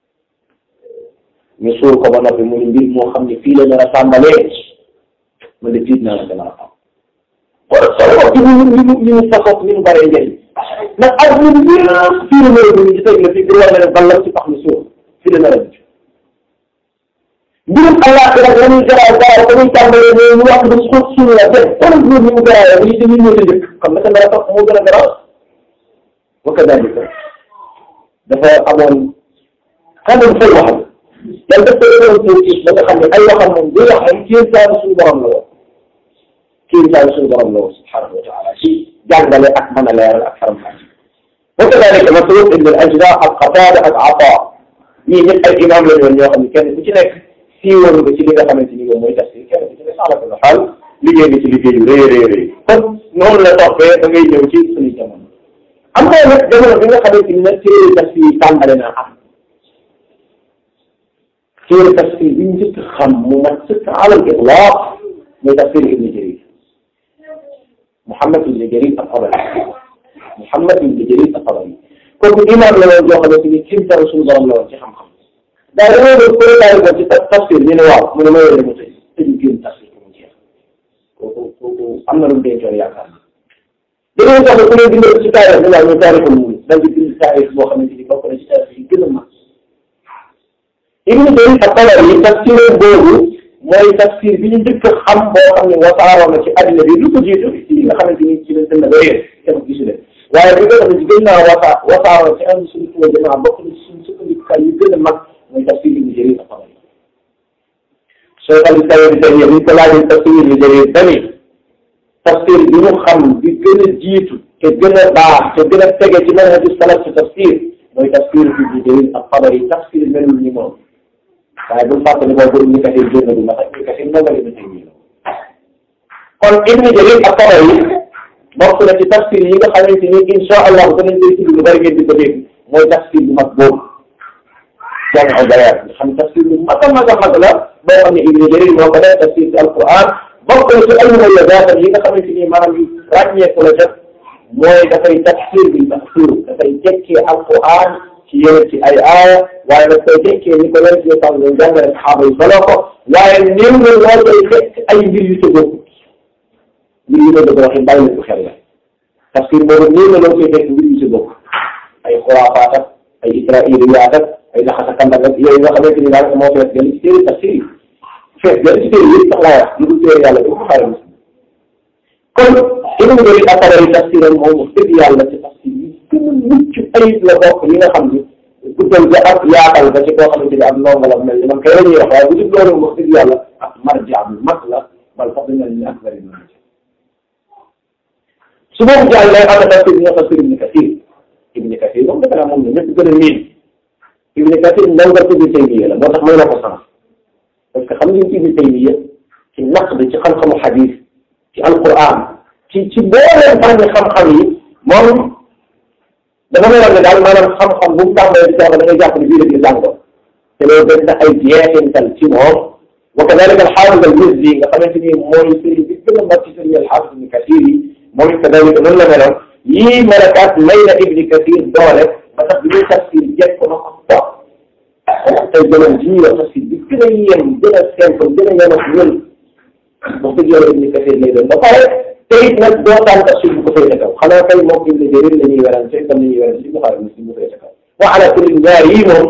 ñu suul ko ba noppi mu ne mbir moo xam ne fii la nar a tàmbalee man de tiit naa la gën a am kon soo ko ci ñu ñu ñu ñu fasoog ni mu bëree njëriñ ndax ak ñun ñëpp fii la nar a mucc ci teg la fii pour war na ne ballam ci pax mi suul fii la nar a mucc mbirum àllaaxira la muy garaaw garaaw ba muy tàmbalee ne ñu wax dañ xóot suñu la def kon ñun ñu mu garaawee bu ñu te ñun ñoo ca njëkk xam nga dara topp moo gën a garaaw wa kadalika dafa amoon xamul fay waxam yàlla daf koy doon tuuti ba nga xam ne ay waxam moom buy wax ay kéemtaanu suñu borom la woon kéemtaanu suñu borom la woon subhanahu wa taala ci jàngale ak mën a leeral ak faram-fàcce wa kadalika Masruq ibn al-Ajda ak Qatada ak Ata ñii ñëpp ay imam la ñoon ñoo xam ne kenn ku ci nekk siiwoon nga ci li nga xamante ni moom mooy tafsir kenn ku ci ne saala ko xaal liggéey nga ci liggéey yu rëy rëy rëy kon noonu la toppee da ngay ñëw ci suñu jamono am na nag jamono bi nga xamante ni nag téere tafsir yi tàmbale naa am téere tafsir bi njëkk xam mu mat sëkk alal itlaq mooy tafsir ibn Jarir Muhammad ibn Jarir at-Tabari Muhammad ibn Jarir at-Tabari kooku imaam la woon joo xamante ni kim taw suñu borom la woon ci xam-xam daa dañoo doon préparé ko ci tafsir ñu ne waaw mu ne ma yore mu tëj tëju génn tafsir ko mu jeex kooku kooku am na lu mu dencoon yaakaar naa dañoo tax ku leen bindal ci taarix bi waaw ñu taarixul mu dal di bind taarix boo xamante ni bokk na ci taarix yi gën a mag Ibn Jarir at-Tabari tafsir boobu mooy tafsir bi ñu njëkk a xam boo xam ne wasaaroo na ci àddina bi lu ko jiitu ci li nga xamante ni ci lañ tënk ba yéen kenn gisu leen waaye bi nga xam ne ci gën naa wasa wasaaroo ci am suñu tuwa jamaa bokk na ci suñu sukkandikukaay yu gën a mag mooy tafsir Ibn Jarir at-Tabari Cheikh al-Islam Ibn Taymiyya bi ñu ko laajee tafsir Ibn Jarir dani tafsir bi ñu xam bi gën a jiitu te gën a baax te gën a tege ci manhaju salaf ci tafsir mooy tafsir Ibn Jarir at-Tabari tafsir melul ni moom waaye bu fàtte ne boobu Ibn Kathir génn du ndax Ibn Kathir ndongal Ibn Taymiyya kon Ibn Jarir at-Tabari bokk na ci tafsir yi nga xamante ni insha allah danañ koy tudd lu bari ngeen di ko dégg mooy tafsir bu mag boobu Jaami'ul Bayaan nga xam tafsir bu mag a mag a mag la boo xam ne Ibn Jarir moo ko def tafsir ci alquran bokk na ci ay mumayyazaat yi nga xamante ni maanaam yu ràññeeku la def mooy dafay tafsir bi tafsir dafay jekkee alquran ci yeneen ci ay aaya waaye daf koy jekkee ni ko leen ci xam ne jàngale saxaaba yi solo ko waaye néew na loo koy fekk ay mbir yu ca bokkut mbir yu ma bëgg a waxee bàyyi ko xel la tafsir boobu néew na loo koy fekk mbir yu ca bokk ay xuraafaat ak ay israiliyaat ak ay laxasa kandak ak yooyu nga xamante ni daanaka moo fees gën ci téere tafsir yi fees gën ci téere yëpp sax laa wax lu dul téere yàlla bi Buxaari Muslim kon Ibn Jarir at-Tabari tafsiram moom wax dëgg yàlla ci tafsir yi gën a mucc ayib la bokk yi nga xam ni guddal ga ak yaatal ba ci koo xamante ni am ndongo la mel ni man kay la ñuy wax waaye bu dul loolu wax dëgg yàlla ak marja bu mag la bal sax dañu ne ak bari na su boobu jàll lay am tafsir bi nga tafsir Ibn Kathir Ibn Kathir moom defe naa moom la ñëpp gën a miin Ibn Kathir ndongo Ibn Taymiya la moo tax may na ko sens parce que xam ngeen Ibn Taymiya ci naqd ci xam-xamu xadis ci alquran ci ci booleen fànni xam-xam yi moom dama ne woon ne daal maanaam xam-xam bu mu tàmbalee di jàng da ngay jàpp ne bii la ñu jàngoon te loolu dañ na ay jeexintal ci moom wa kadalika alxaafis al-Mizzi nga xamante ni mooy sëriñ bi gën a mag ci sëriñ alxaafis ibni Kathir yi moom it kadalika noonu la meloon yii malakaat may na ibni Kathir doole ba tax bi ñuy tafsir jekk ko na ko toog tey jëloon ji ñuy wax tafsir bi gën a yem gën a simple gën a yem ak ñun wax dëgg yàlla ibni Kathir lay doon ba pare te it nag doo tànn tafsir bu ko féete kaw xanaa kay moom ibni Jarir la ñuy werante comme ni ñuy werante ci Buxaari Muslim bu féete kaw wa ala kulli ñaar yii moom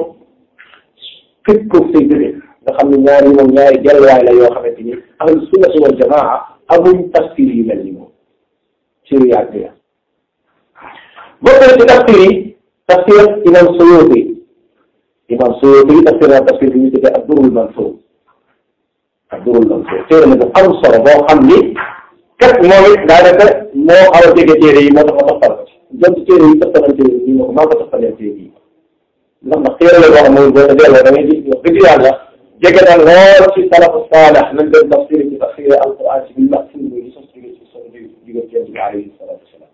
képp ko say dëgg nga xam ne ñaar yi moom ñaari delluwaay la yoo xamante ni ahlu sunnati wal jamaa amuñ tafsir yi mel ni moom ci yàgg ya bokk na ci tafsir yi tafsir imam Suyuti imam Suyuti tafsir na tafsir bi ñu tuddee ad-Durrul Mansuur ad-Durrul Mansuur téere la bu am solo boo xam ni kat moom it daanaka moo xaw a jege téere yi moo tax ma toppal ko ci jëm ci téere yi toppalante yi ma ko maa ko toppalee téere yi ndax ndax téere la boo xam ne boo ko delloo da ngay gis wax dëgg yàlla jege na lool ci salafu saalex nañ leen tafsir ci tafsir alquran ci biir tafsir bi sos jóge ci son jóge ci yonent bi alayhi salaatu wasalaam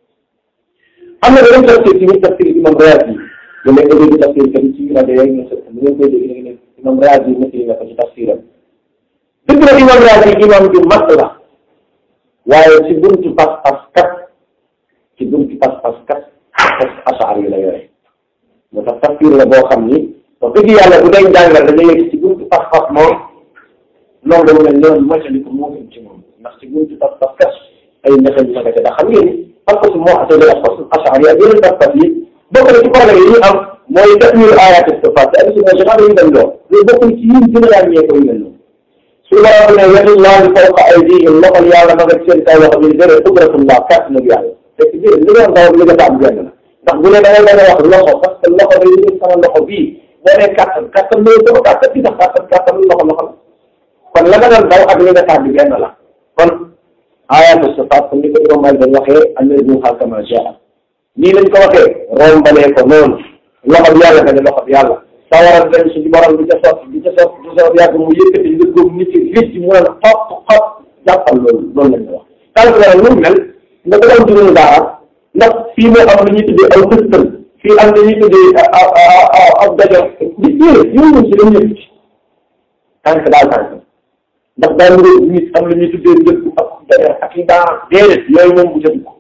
am na beneen tafsir ci biir tafsir imam Raazi yi léeg nga dégg tafsir kat ci rajo yooyu nga sëpp mu ngeen koy dégg léegi ne imam Raazi yi nettali na ko ci tafsiram dëgg la imam Raazi imam ju mag la waaye ci buntu pas-pas kat ci buntu pas-pas kat asaar yi la yore moo tax tafsir la boo xam ni wax dëgg yàlla bu day jàngal da ngay yegg ci buntu pas-pas moom noonu la mel noonu moytali ko moo gën ci moom ndax ci buntu pas-pas kat ay njaxal yu magate ndax xam ngeen pas-pas moo atee dala pas asaar yi ak yeneen pas-pas yi bokk na ci problème yi ñu am mooy tatwiir ayaat sifaat te émission bi xam dañu dem lool loolu bokk na ci yi gën a ràññee ko yu mel noonu su la wax ne yadullaahi fawqa aydihim loxol yàlla ma nga seen kaw wax bi dére qudratullah kàtt nag yàlla fekk bi li nga wax li nga taam benn la ndax bu ne da ngay mën a wax loxo parce que loxo day ñu sama loxo bii boo nee kàttan kàttan loolu sama kàttan bi ndax kàttan kàttan loxo loxo la kon la nga doon daw ak li nga taam bi benn la kon ayaatu sifaat comme ni ko Imam Malik dañ waxee annazuha kama jaa nii lañ ko waxee rombalee ko noonu loxo bi yàlla nga ne loxo bi yàlla sawara dem suñu borom bi ca sotti bi ca sotti bi ca sotti yàgg mu yëkkati nga góob nit ci rëcc mu ne la xop xop jàppal loolu loolu lañ wax tant que nag lu mel nga doon juróomi daara ndax fii moo am lu ñuy tuddee aw tëstal fii am lu ñuy tuddee ab dajo di déedéet yow moom si dañ yëpp ci tànk daal tànk ndax daal mu nit am lu ñuy tuddee njëkk ak dajo ak i daara déedéet yooyu moom bu jënd ko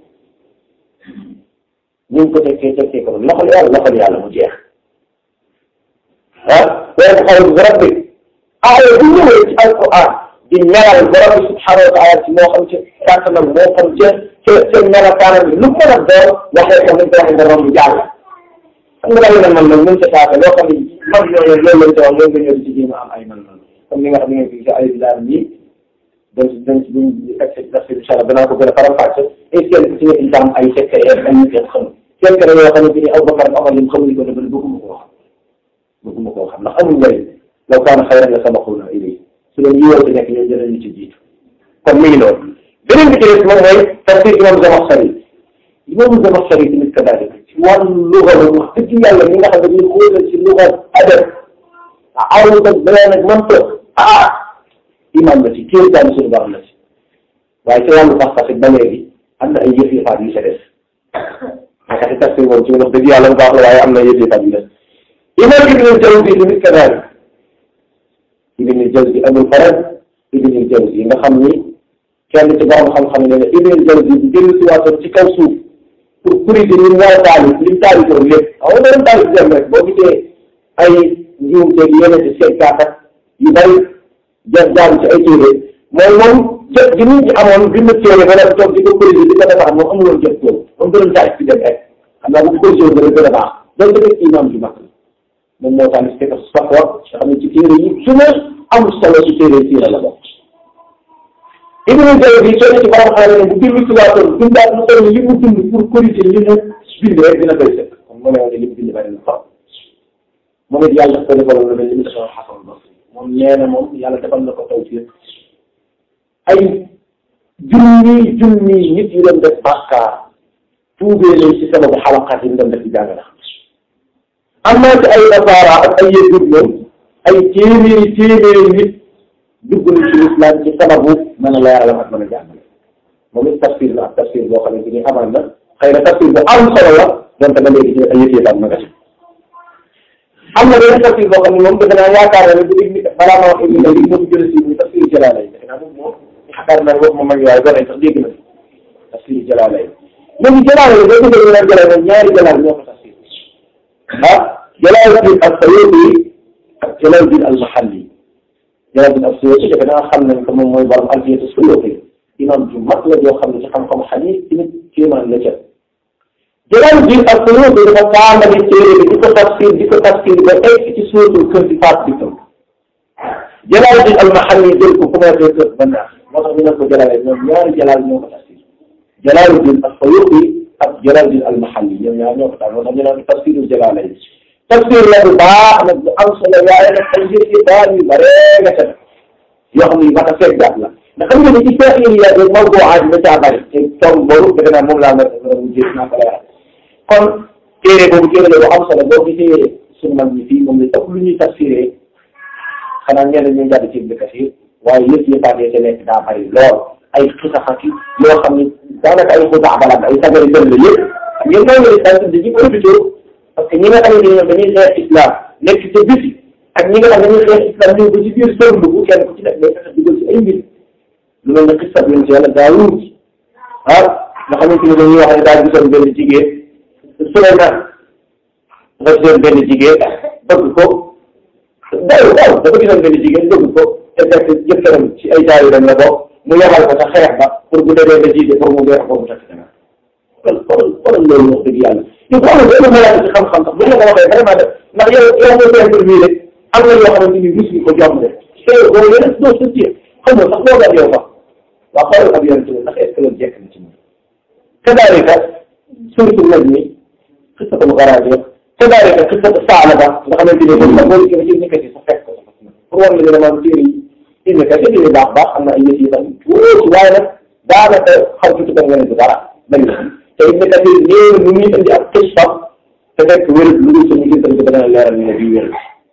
ñu ngi ko tekkee tekkee ko loxol yàlla loxol yàlla mu jeex ah waaye xaw ma borom bi aaya bu ñëwee ci alquran di melal borom bi subhanahu wa taala ci moo xam ci kàttanam moo xam ca ca ca melakaanam bi lu mën a doon waxee ko nañ ko waxee borom bi jàll xam nga daal man nag mën ca saaka loo xam ne man ñooñu loolu lañ ca wax loolu nga ñëw ci jéem a am ay man man comme ni nga xam ne ngeen fi ci ay bilaar nii dañ ci dañ ci buñ egsi daf si incha allah danaa ko gën a faram fàcce et kenn ku ci nekk itam ay secret ay nit yoo xam secret yoo xamante ni Abubakar Omar lim xamuñu ko dafa bëgguma ko wax bëgguma koo xam ndax amul njëriñ law kaana xayran la sabaquuna ilayhi su leen yiwoo ci nekk ñoom dinañu ci jiitu kon mi ngi noonu beneen bi ci des moom mooy tafsir imam Zamaxshari imam Zamaxshari tamit kadaalika ci wàllu luga la wax dëgg yàlla ñi nga xam ne dañuy xóotal ci luga adab arut ak bayaan ak mantiq ah imam la ci kéemtaan suñu borom la ci waaye ci wàllu pas-pas ba léegi am na ay yëf yu faat yu sa des naka ci tafsir moom ci wax dëgg yàlla bu baax la waaye am na yëf yu faat yu des imam ibn Jawzi tamit kadalik ibn Jawzi Abul Faraj ibn Jawzi nga xam ni kenn ci borom xam-xam ne ne ibn Jawzi bu dellu si waatoon ci kaw suuf pour corriger li mu war a taalif li mu taalifoon lépp xam nga doon taalif dem rek boo gisee ay njuumte yeneen ci seetkaat ak yu bari jot jaan ci ay téere mooy moom jot gi nit ñi amoon bind téere ba nag toog di ko corriger di ko defar moom amuloon jot boobu moom doon taalif ci dem rek xam naa bu ko corrigé woon gën a baax donc tamit imam ju mag moom moo tax ne Safwa nga xam ne ci téere yi gën a am solo ci téere siira la bokk Ibnu Jawzi bi soo ci borom xam ne bu bindu tubaatoon bindaat lu toll li mu dund pour corriger li mu bind rek dina koy sëkk kon moo ne woon ne li mu bind bari na trop moom it yàlla daf ko defaloon lu mel ni mu defoon Xasan Basri moom nee na moom yàlla defal na ko tawfiq ay junni junni nit yu doon def bàkkaar tuubee leen ci sababu xalaqaat yi mu doon def ci jàng na am naa ci ay nasaara ak ay yëgur moom ay téeméeri téeméeri nit dugg na ci lislaam ci sababu mën a leeral ak mën a jàngale moom it tafsir la ak tafsir boo xamante ni amaan na xëy na tafsir bu am solo la donte ba léegi ci ay yëf yëfaan ma nga ci am na benn tafsir boo xam ne moom defe naa yaakaar na ne bu dégg balaa ma wax indi na li moom jël si muy tafsir jalaala yi defe naa moom moom yaakaar naa ne wax ma mag waaye gone sax dégg na tafsir jalaala yi léegi jalaala yi boo gisee ñu naan jalaala ñaari jalaal ñoo ko tafsir ah Jalaaluddin as-Suyuti ak Jalaaluddin al-Mahalli Jalaaluddin as-Suyuti defe naa xam nañ ko moom mooy borom Alfiyatu Suyuti imam ju mag la joo xam ne ci xam-xam xadiis tamit kéemaan la ca Jalaaluddin as-Suyuti dafa tàmbali téere bi di ko tafsir di ko tafsir ba egg ci suuratul Kahf di faat bi tam Jalaaluddin al-Mahalli jël ko commencé kër ba naax moo tax ñu ne ko Jalaal ñoom ñaari Jalaal ñoo ko tafsir Jalaaluddin as-Suyuti ak Jalaaluddin al-Mahalli ñoom ñaar ñoo ko tax moo tax ñu naan tafsiru Jalaal yi tafsir la bu baax nag bu am solo waaye nag ay yëf yu baax yu bare nga ca yoo xam ne mat a seggaat la ndax xam nga ni ci feex yi yaa ngi mawduwaat yi da caa bari te tool boobu defe naa moom laa nga mu jéem naa ko leeral kon téere boobu téere la bu am solo boo gisee suñu mag ñi fii moom la ëpp lu ñuy tafsiree xanaa ñenn ñu jàdd ci Ibn Kathir waaye yëpp yëppaat yi ca nekk daa bari lool ay xisaxaki yoo xam ni daanaka ay xudaa balaat ay sagari dëll la yëpp ngeen mooy nga di dañuy profité parce que ñi nga xamante ne ñoom dañuy xeex islam nekk ca biti ak ñi nga xam dañuy xeex islam ñëw ba ci biir sërndu bu kenn ku ci nekk day fexe dugal ci ay mbir lu mel ne xisab yéen ci yàlla Daawuud ah nga xamante ne dañuy wax ne daa gisoon benn jigéen Suleymaan dafa gisoon benn jigéen bëgg ko daaw daaw dafa gisoon benn jigéen bëgg ko te fekk jëkkëram ci ay daayu dem la bokk mu yabal ko sa xeex ba pour bu demee ba jiite pour mu weex ko mu takk dana kon kon kon loolu wax dëgg yàlla ñu ko amul benn malaaka ci xam-xam sax bu ñu la ko waxee vraiment def ndax yow yow nga koy mbir rek am na yoo xamante ni mus ko jom de te boo yeneen doo sa tiye xam nga sax loo gën yow sax waa xoolal ab yonent ndax est ce que loolu jekk na ci moom kadaalika surtout nag ni xisatul garaaje kadaalika xisatu Saalaba nga xamante ni moom sax boo dikkee ci nekk ci sa fekk ko pour war la ne dama téere yi indi ka ci téere baax baax am na ay yëf yi sax tuuti waaye nag daanaka xaw ci tukkal nga ne du dara bari te it nekk ci néew nu muy indi ak xista te fekk wér lu dul suñu gis tamit dana leeral ñu ne bii wér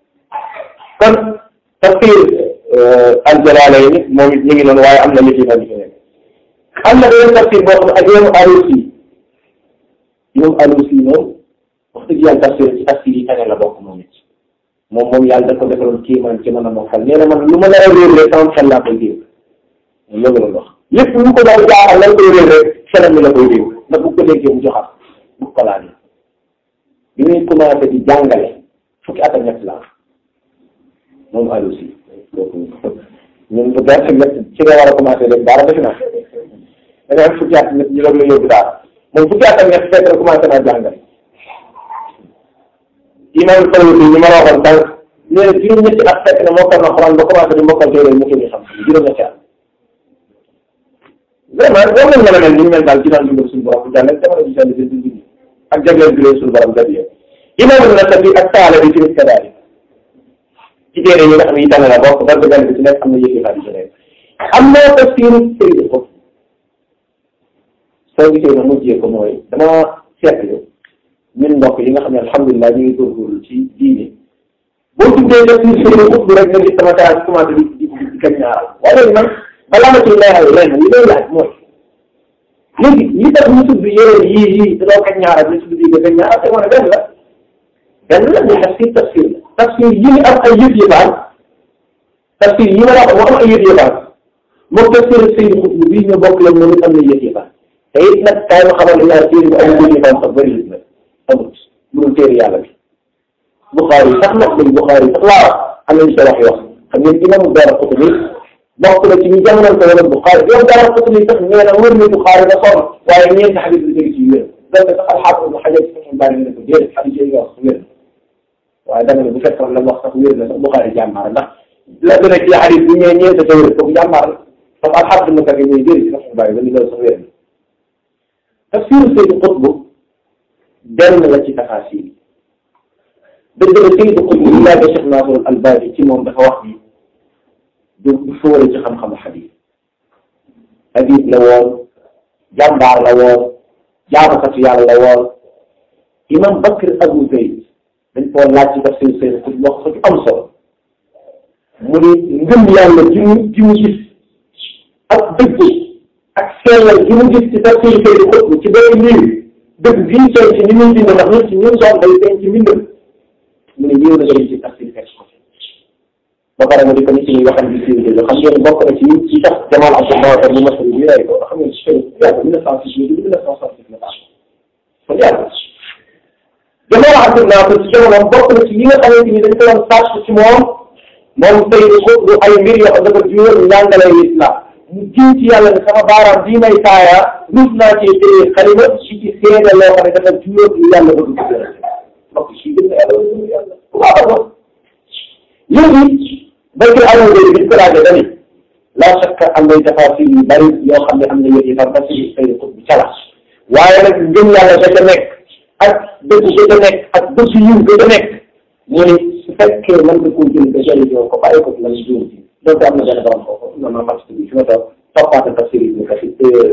kon tafsir al-Jalaalayni moom it ñu ngi noonu waaye am na yëf yi fa nekk am na beneen tafsir boo xam ne ak yoonu Alusi yoonu Alusi moom wax dëgg yàlla tafsir ci tafsir yi tane la bokk moom it moom moom yàlla da ko defaloon kéemaan ci mën a mokkal nee na man lu ma la réer rek sama xel laa koy dégg loolu la wax lépp lu ko doon jaaxal lan koy réer rek xelam mi la koy dégg ndax bu ko déggee mu joxaat bu ko laajee bi muy commencé di jàngale fukki at ak ñett la moom Alusi ñun bu gerte ñett ci nga war a commencé def dara defe naa da nga am fukki at ñett ñu doog la yóbbu daal moom fukki at ak ñett fekk na commencé naa jàngale imam Sawuti ñu ma la waxoon tànk nee na juróom-ñetti at fekk na mokkal na Alxuraan ba commencé di mokkal téere mu ko ñu xam juróom-ñetti at vraiment war nañ mën a mel ni ñu mel daal ci daan dundal suñu borom bu jàllee jamono ji seen seen dund ak jagleel bi leen suñu borom jagleel imam Nasafi ak taala bi tamit kadaalik ci téere yi nga xam ne yi tànn la bokk ba benn bi ci nekk am na yëfi xarit ci nekk am na tafsiru sëriñ ko soo gisee ma mujjee ko mooy dama seetlu ñun mbokk yi nga xam ne alhamdulilah ñu ngi góorgóorlu ci diine boo tuddee def ni sëriñ ut rek nga gis sama taal commencé di di di kañ ñaaral waaye léegi man balaa ma ciy leeral lenn li may laaj mooy léegi li tax ñu tudd yeneen yii yii da doo kañ ñaaral ñu tudd bii nga kañ ñaaral te moo ne benn la benn la ñu tafsir tafsir la tafsir yi ñu am ay yëf yëfaan tafsir yi ma la wax moo am ay yëf yëfaan moom tafsir Seydi Xutb bii ñu bokk lañ moom it am na yëf yëfaan te it nag kaay ma xamal ne ñaar téere bu amul yëf yëfaan sax bëri na amut lu dul téere yàlla bi Buxaari sax nag dañ Buxaari sax laa am nañu sa wax yoo xam ngeen imam Daaraqutni bokk na ci ñu jamonoon ko wala Buxaari yow Daaraqutni sax nee na wër na Buxaari ba sonn waaye ñeenti xadis la dégg ci wér donte sax alxaafis bu xajal si moom bari na ko déedéet xadis yooyu nga wax wér na waaye dama ne bu fekkoon la wax sax wér na sax Buxaari jàmbaar ndax la gën a ci xadis bi ñëwee ñëwee sa wér kooku jàmbaar la parce que alxaafis mu tagi ñuy déedéet si sax bari ba ni loolu sax wér na tafsiru Saydu Qutb benn la ci tafaasir dëgg la Saydu Qutb yi laa Cheikh Nasrul Albani ci moom dafa wax ni du du fóore ci xam-xamu xadis adib la woon jàmbaar la woon jaamukatu yàlla la woon imam Bakr Abu Zayd dañ koo laaj ci tafsir Saydu Qutb wax ko ci am solo mu ni ngëm yàlla ji mu ji mu gis ak dëgg ak sellal ji mu gis ci tafsir Saydu Qutb ci benn liir dëgg bii feeñ ci ni muy bind ndax nit ci ñun soom day feeñ ci mbindam mu ne ñëw na nga dem ci tafsir fekk ko ba pare mu di ko nit ñi waxal bi sii xam ngeen bokk na ci ci tax Jamal Abdul Mawtar mu masal bi rey ko xam ngeen ci yàgg mille neuf cent six mille neuf cent soixante-six la baax kon yàgg Jamal Abdul Mawtar ci jamono bokk na ci yi nga xamante ni dañ ko doon sàcc ci moom moom Saydu Qutb ay mbir yoo xam dafa juróom njàngale islam mu jiw ci yàlla ne sama baaraam bii may taaya ruus naa ci téye xalima si ci seede loo xam ne dafa juróom lu yàlla bëgg ko gën a mbokk si gën na yàlla bëgg yàlla bu baax a baax léegi béykat yi amoon léegi biñ ko laajee dani la shakka am nay tafaasir yu bari yoo xam ne am na yëf yi far tafsir Saydu Qutb bi cala waaye nag ngëm yàlla da ca nekk ak dëgg ga ca nekk ak dëgg yiw ga ca nekk mu ne su fekkee mën nga koo jël ba jëriñoo ko bàyyi ko ci la ñu jóor ci donc am na benn borom foofu na ma mat bi fi ma toog toppaate tafsir yi kasi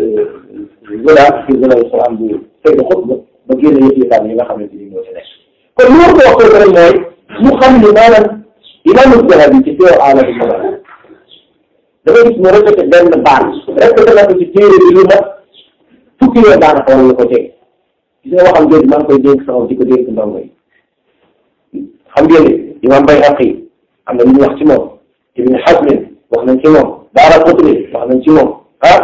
wala fi wala salaam bu Saydu Qutb ba génne yëf yi yi nga xamante ni moo ci nekk kon li ma ko wax rek mooy mu xam ni maanaam imaamu Zahabi ci teew aala bi sama da ngay gis mu répété benn baat répété na ko ci téere bi lu mat fukki yoon daanaka wala la ko teg gis nga waxam jooju maa ngi koy dénk sama di ko dénk ndongo yi xam ngeen ne imaam Bayhaqi am na lu ñu wax ci moom Ibn Hazm wax nañ ci moom Daaraqutni wax nañ ci moom ah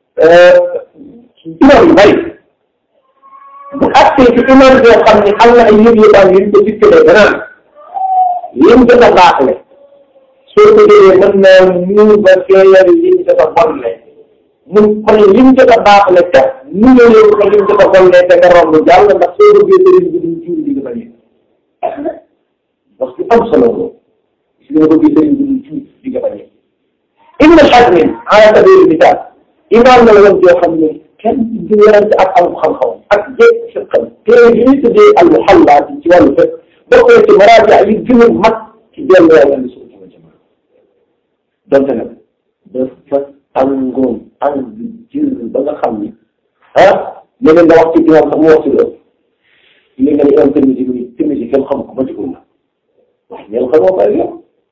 imaam yu bari bu àttee ci imaam boo xam ne am na ay yëg yëgaan yu ñu ko dikkalee danaan lim jot a baaxle soo ko déggee mën naa mu ba feeñal lim jot a bonle mun kon lim jot a baaxle te mu ne leen ko lim jot a bonle te nga romb jàll ndax soo bëggee sëriñ bi duñ jiw di nga bañ parce que am solo loolu si nga bëggee sëriñ bi duñ jiw di nga bañ Ibn Hazm ala sabili misaal imaam na la woon joo xam ne kenn du werante ak am xam-xam ak jéeg si xam téere bi ñuy tuddee al muhalla ci wàllu fekk bokk na ci maraaji yi gën a mag ci dellu yàlla ni suñu jama jama donte nag dafa tàngoon tàng jër ba nga xam ni ah léegi nga wax ci imam sax mu wax ci loolu li nga ne imam Tirmisi bi Tirmisi kenn xam ko ba ci la wax ñeen xamoo ko yow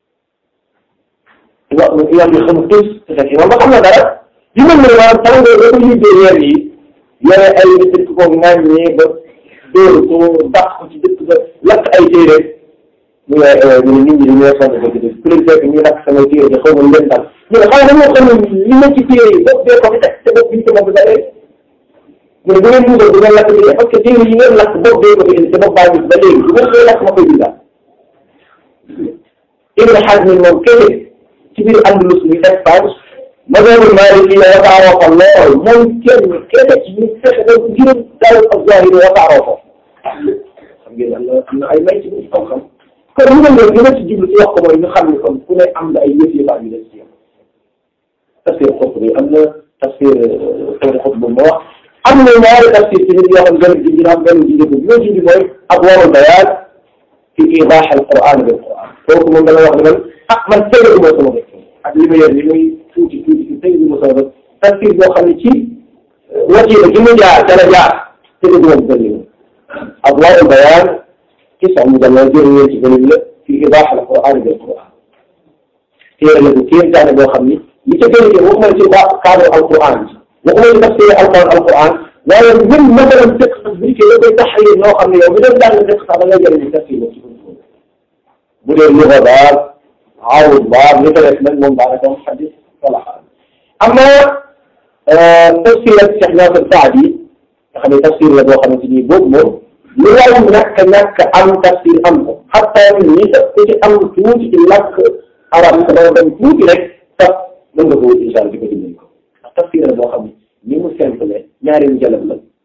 imam imam bi xamul tus te fekk imam ba xam na dara yu mel ne maanaam tàngoor ba ko yóbbee weer yi yore ay nit ko ŋàññee ba dóor ko dàq ko ci dëkk ba lakk ay téere mu ne ñu ne nit ñi dañoo sonn dëgg dëgg ku leen fekk ñu lakk sama téere bi xaw ma lu leen dal ñu ne xanaa dañoo xam ne li ma ci téere yi bopp bee ko fi teg te bopp bi ñu ko moom da rek mu ne bu ngeen dugal bu ngeen lakk bi parce que téere yi ngeen lakk bopp bee ko fi indi te bopp baa gis ba léegi bu ngeen koy lakk ma koy bindaat Ibn Hazm moom kese ci biir Andalus mi Espagne mazhabul Maliki wasaaroo ko lool moom kenn kese ci ñu fexe ba juróom daal ak zahiri wasaaroo ko xam ngeen am na am na ay may ci biir xam-xam kon lu mel noonu li ma ci jublu ci wax ko mooy ñu xam ne kon ku ne am na ay yëf yëfaat yu des ci yow tafsir xutb bi am na tafsir Saydu Qutb bu ma wax am na ñaari tafsir ci nit yoo xam benn bi dina am benn bi dina bi ñoo mooy adwaa'ul bayaan fi iidaah al-Qur'aan bil Qur'aan kooku moom dana wax ne man ah man Saydu mooy sama dëkk ak li ma yor li muy tuuti tuuti ci Saydu ma sama tafsir boo xam ne ci wasiila gi mu jaar ca la jaar te du moom bëri adwaa'ul bayaan تسع مجلدات جرية جليل في إيضاح القرآن بالقرآن téere la bu kéem taane boo xam ni li ca gën a jëm waxuma ci ba cadre alquran waxuma ci tafsir alquran alquran waaye même masalan fiqh bi ci da koy taxrir noo xam ne yow mi doon jàng fiqh sax da ngay jëriñu tafsir boobu ci bu dee luga baab awul baab li ko def nag moom daanaka moom xadis wala xaal amma tafsir ak Cheikh Nasir Saadi nga xam ne tafsir la boo xamante ni boobu moom lu waay ñàkk ñàkk am tafsir am ko xataa ñi sax ku ci am tuuti ci làkk arab sa dama dem tuuti rek sax mën nga ko wut incha allah di ko dimbali ko ndax tafsir la boo xam ne ni mu simple ñaari mu jalab la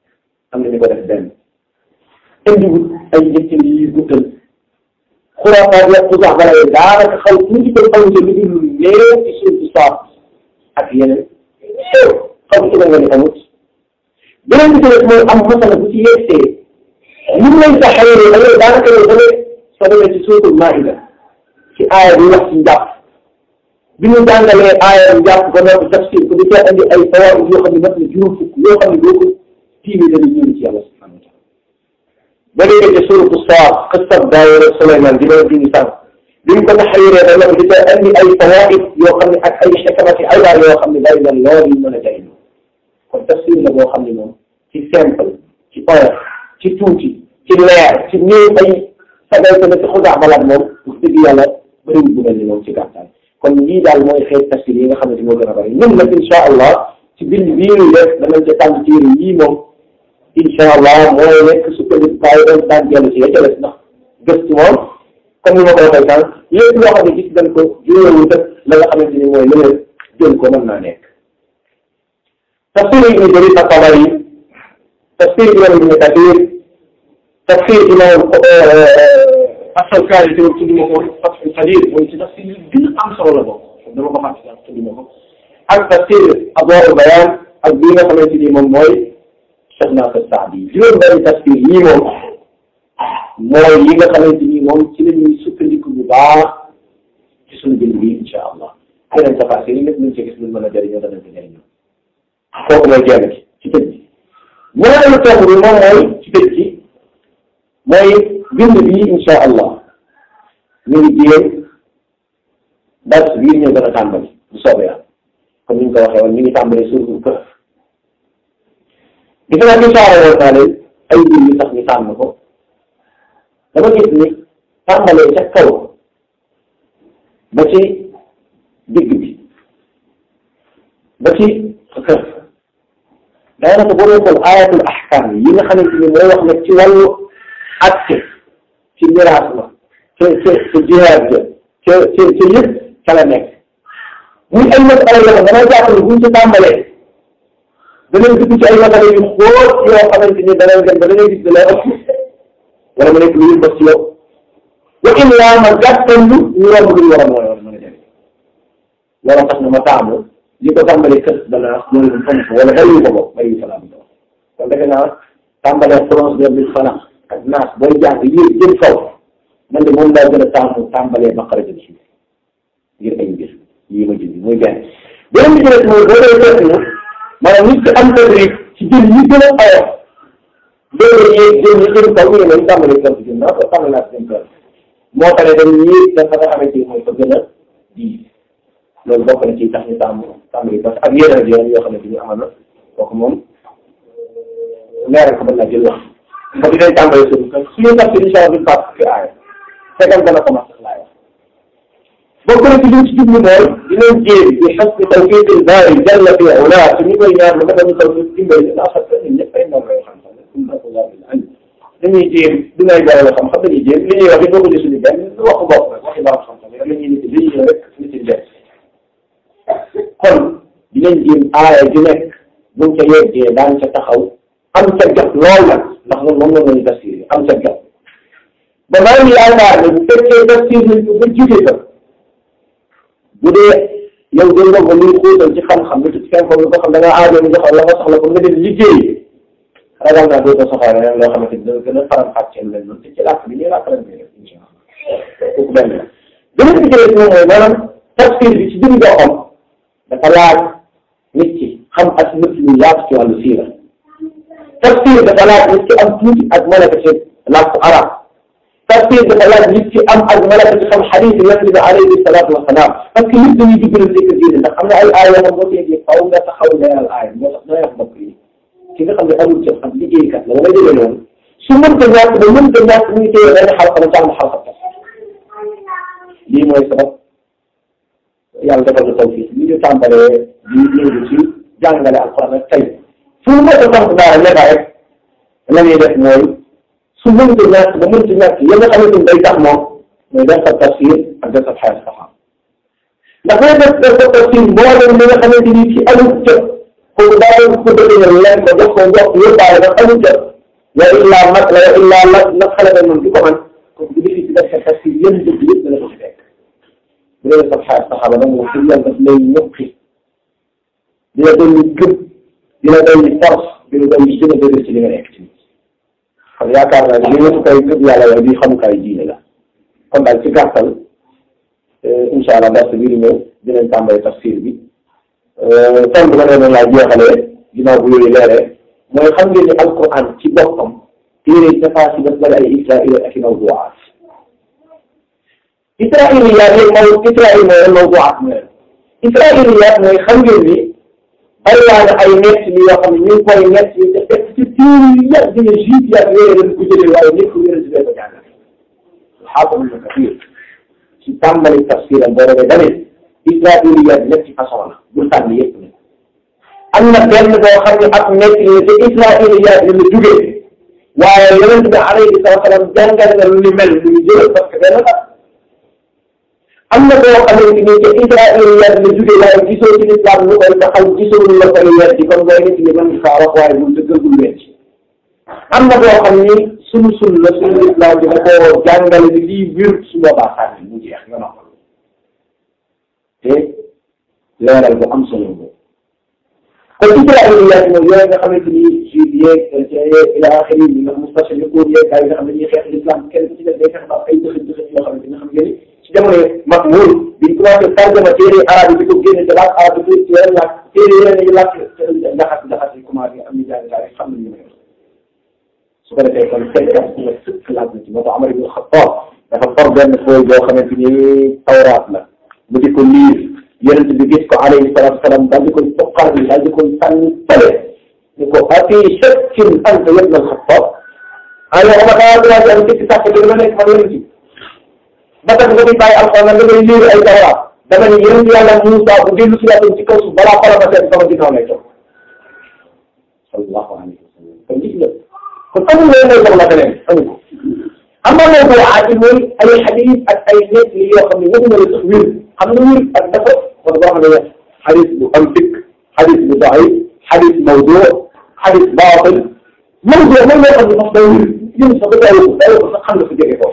am na ñu ko def benn indiwut ay njëkkin yi guddal xuraafaat ya xusax bala yi daanaka xaw tuuti ko xaw ci lu dul néew ci suuf si saaf ak yeneen xaw ci nga ni amut beneen bi ci des mooy am masala bu ci yegsee li mu lay taxawee da ngay daanaka yow da ngay soo demee ci suutul maida ci aaya bi wax ci njàpp bi ñu jàngalee aaya bi njàpp ba noppi tafsir ko di cee andi ay fawaid yoo xam ne mat na juróom fukk yoo xam ne boo ko tiimee dana ñëw ci yàlla subhanahu wa taala ba léegi ci suuratu Saad xisab Daawuda Suleymaan di leen dindi sànq bi ñu ko taxawee da nga di cee andi ay fawaid yoo xam ne ak ay xikmat ay waar yoo xam ne bari na lool yu mën a jëriñoo kon tafsir la boo xam ne moom ci simple ci oyof ci tuuti ci leer ci néew ay sagay ko ci xusax balaat moom wax dëgg yàlla bëriwul bu mel ni moom ci gàttal kon lii daal mooy xeet tafsir yi nga xamante moo gën a bëri ñun nag incha allah ci bind bii ñuy def danañ ca tànn téere yii moom incha allah mooy nekk sukkandikukaay dañ daan dellu si ya ca des ndax gëstu moom comme ni ma ko waxee sànq lépp loo xam ne gis dañ ko juróowu def la nga xamante ni mooy leneen jël ko mën naa nekk tafsir ibn Jarir at-Tabari tafsir imam ibn Kathir tafsir imam As-Shawkani te tudd ma ko Fathul Qadir mooy ci tafsir yi gën a am solo la bokk dama ko fàtte sax tudd ma ko ak tafsir Adwaa'ul Bayaan ak bii nga xamante ni moom mooy Cheikh Nasir Saadi juróom benn tafsir yii moom mooy yi nga xamante ni moom ci la ñuy sukkandiku bu baax ci suñu bind bi incha allah yeneen tafasir yi lépp luñ ci gis luñ mën a jëriñoo danañ ko jëriñoo kooku mooy genn ci ci tëj bi ñaareelu tomb bi moom mooy ci tëj ci mooy bind bi incha allah ñu ngi jéem dars bii ñu gën a tàmbali bu soobee yàlla comme ni ñu ko waxee woon ñu ngi tàmbali suuratul Kahf gis naa incha allah naa leen ay mbir yu tax ñu tànn ko dama gis ni tàmbalee ca kaw ba ci digg bi ba ci Kahf daanaka boo doon xool ayatul ahkam yi nga xamante ni mooy wax nag ci wàllu acte ci miraas la ca ca ca jihaad ja ca ca ca yëpp ca la nekk muy ay masala yoo xam dama jàpp ne buñ ci tàmbalee danañ dugg ci ay masala yu xóot yoo xamante ni danañ dem ba da ngay gis da lay ëpp wala mu nekk lu yëngu ci yow wa illaa ma gàttal lu ñu romb lu ñu war a mën a mën a jëriñ loolu tax na ma taamu li ko tàmbalee kër dana loolu lu fonk wala bariwul ko bopp bariwul salaam kon defe naa tàmbalee France de bi fana ak naas booy jàng yéeg jëm kaw man de moom laa gën a taamu tàmbalee baqara jëm suuf ngir ay mbir yii ma jënd muy benn beneen bi ci des mooy boo dee seetlu maanaam nit ki am tadrib ci jël yi gën a ayof loolu yéeg jëm yi jëm kaw ñu ne nañ tàmbalee kër jëm naa ko tàmbalee naa jëm kër moo tax ne dañ yéeg dafa nga xamante ni mooy ko gën a diis loolu bokk na ci tax ñu tàmm tàmbali parce que ak yeneen yoon yoo xamante ni amal na kooku moom leeral ko mën naa jël wax ba dinañ tàmbali suñu kër suñu tax ci incha allah duñ fàtt fi aaya fekkal dana ko sax laay wax bokk na ci liñ ci jublu mooy dinañ jéem di xas ni tawfiqil baari jalla fi ula su ñu koy ñaar lu dafa ñu taw ñu dimbali ndax xam ñun ñëpp ay ndongo yoo xam-xam dañuy jéem dinañ boole xam-xam dañuy jéem li ñuy wax it boo ko gis suñu benn waxu bopp rek waxi borom xam-xam rek la ñuy nit li ñuy rek nit ñi def kon dinañ jéem aaya ju nekk buñ ca yeggee daan ca taxaw am ca jot lool nag ndax moom moom la ñu tafsir am ca jot ba maa ngi yaakaar ne bu fekkee tafsir nañ ko ba jugee ko bu dee yow de nga ko luy xuutal ci xam-xam lu ci seen ko xam da nga aajo ñu joxal la nga soxla ko nga dem liggéey ragal naa doo ko soxla leneen loo xamante ni dana gën a faram fàcceel leen noonu te ci làkk bi ñuy làkk lañ koy def incha allah kooku benn la beneen bi ci des moom mooy maanaam tafsir bi ci jëm boppam dafa laaj nit ki xam ak nit ñu yaatu ci wàllu siira tafsir dafa laaj nit ki am tuuti ak malaka ci làkku arab tafsir dafa laaj nit ki am ak malaka ci xam xadiis yonent bi alayhi salaatu wa salaam parce que nit dañuy dugg rek nekk diine ndax am na ay aay yoo xam boo déggee faaw nga taxaw leeral aay moo tax dana wax mbokk yi ki nga xam ne amul ci xam liggéeykat la wala déggee noonu su mënta ñàkk ba mënta ñàkk muy téye benn xalqa ba jàng xalqa lii mooy sabab yàlla defal na tawfiq li ñu tàmbalee di yëngu ci jàngale alxuraan ak tey fu mu mën a sant daara nekka rek la ñuy def mooy su mënta ñàkk ba mënta ñàkk ya nga xamante ni day tax moom mooy def sa tafsir ak def sa xaalis saxaam ndax boo def def sa tafsir mboolem li nga xamante ni ci amul jot kooku daa doon ko dëgëral leen ko jox ko jox yóbbaale ba amul jot wa illaa mat la wa illaa la la xale ba moom di ko man kooku bu defi ci def sa si yéen dëgg yëpp dana ko fi fekk bu dee sa xaar saxaaba nag moom pour yàlla daf lay ñëppi dina doon ñu gëm dina doon ñu force dina doon ñu gën a dëgër ci li nga nekk ci xam yaakaar naa ne li nga koy gëm yàlla yow di xamukaay diine la kon daal ci gàttal incha allah dars bi di ñëw dinañ tàmbali tafsir bi kon bu ma nee noonu laa jeexalee ginnaaw bu yooyu leeree mooy xam ngeen ni alquran ci boppam téere dafa si daf bari ay israil ak i mawduwaat israiliyaat yi maw israil mooy mawduwaat mooy israiliyaat mooy xam ngeen ni bari waa na ay nett li yoo xam ne ñu ngi koy nett yi te fekk ci téere yu yàgg dina juif yaag yooyu dañ ko jëlee waaye nit ko wéral si ko jàngale xaafam na kafir ci tàmbali tafsiram boo demee dane israiliyaat ñetti façon la bul tànn yëpp ne am na benn boo xam ne ak nekk ni te israiliyaat yi la jugee waaye yonent bi alayhi salaam jàngal na lu ni mel lu ñu jël parce que benn la am na boo xamante ni te israiliyaat la jugee waaye gisoo ci lislaam lu koy taxaw gisoo lu la koy weddi kon booy nit ñi mën kaa wax waaye bul dëggal bul weddi am na boo xam ni sunu sun la sunu lislaam bi da koo jàngale ni lii wér su boobaa sànni mu jeex nga noppal te leeral bu am solo boobu kon israiliyaat mooy yooyu nga xamante ni juif yeeg chrétien yeeg ila axiri yi nga mustashriqoon yeeg gars yi nga xam ne ñuy xeex l'islam kenn ku ci def day fex ba ay dëxëj dëxëj yoo xamante nga xam ngeen ci jamono Mahmoud biñ commencé tarjama téere arabe bi di ko génne te laaj arabe bi ci yeneen làkk téere yeneen yi làkk ndaxas ndaxas yi commencé am ñu jàng daal xam nañ ñu may su ko defee kon fekkat nga sëkk laaj na ci moo tax Amar ibn Xattaab dafa for benn fooy boo xamante ni tawraat la mu di ko liir yonent bi gis ko alayhi salaatu salaam daal di koy toqal bi daal di koy sànni tale ni ko afi shakkin anta ibn al-Xattaab ah yow ma daa daa am ci sàkk bi ma nekk man yonent bi ba tax nga di bàyyi alxuraan da ngay liir ay tawraat dama ni yonent yàlla Muusaa bu dellu si waatoon ci kaw suuf balaa xolam a seet sama ginnaaw lay toog sallallahu alayhi wa sallam kon gis nga kon amul loolu mooy soxla feneen amu ko am na loolu boo aati mooy ay xadis ak ay nekk li yoo xam ne waxuma la sax wér xam nga wér ak dafa kon boo xam ne xadis bu am dikk xadis bu daif xadis mawdu xadis baatil mawdu mooy loo xam ne sax day wér yéen sax da ko day ko sax xam nga fa jóge ko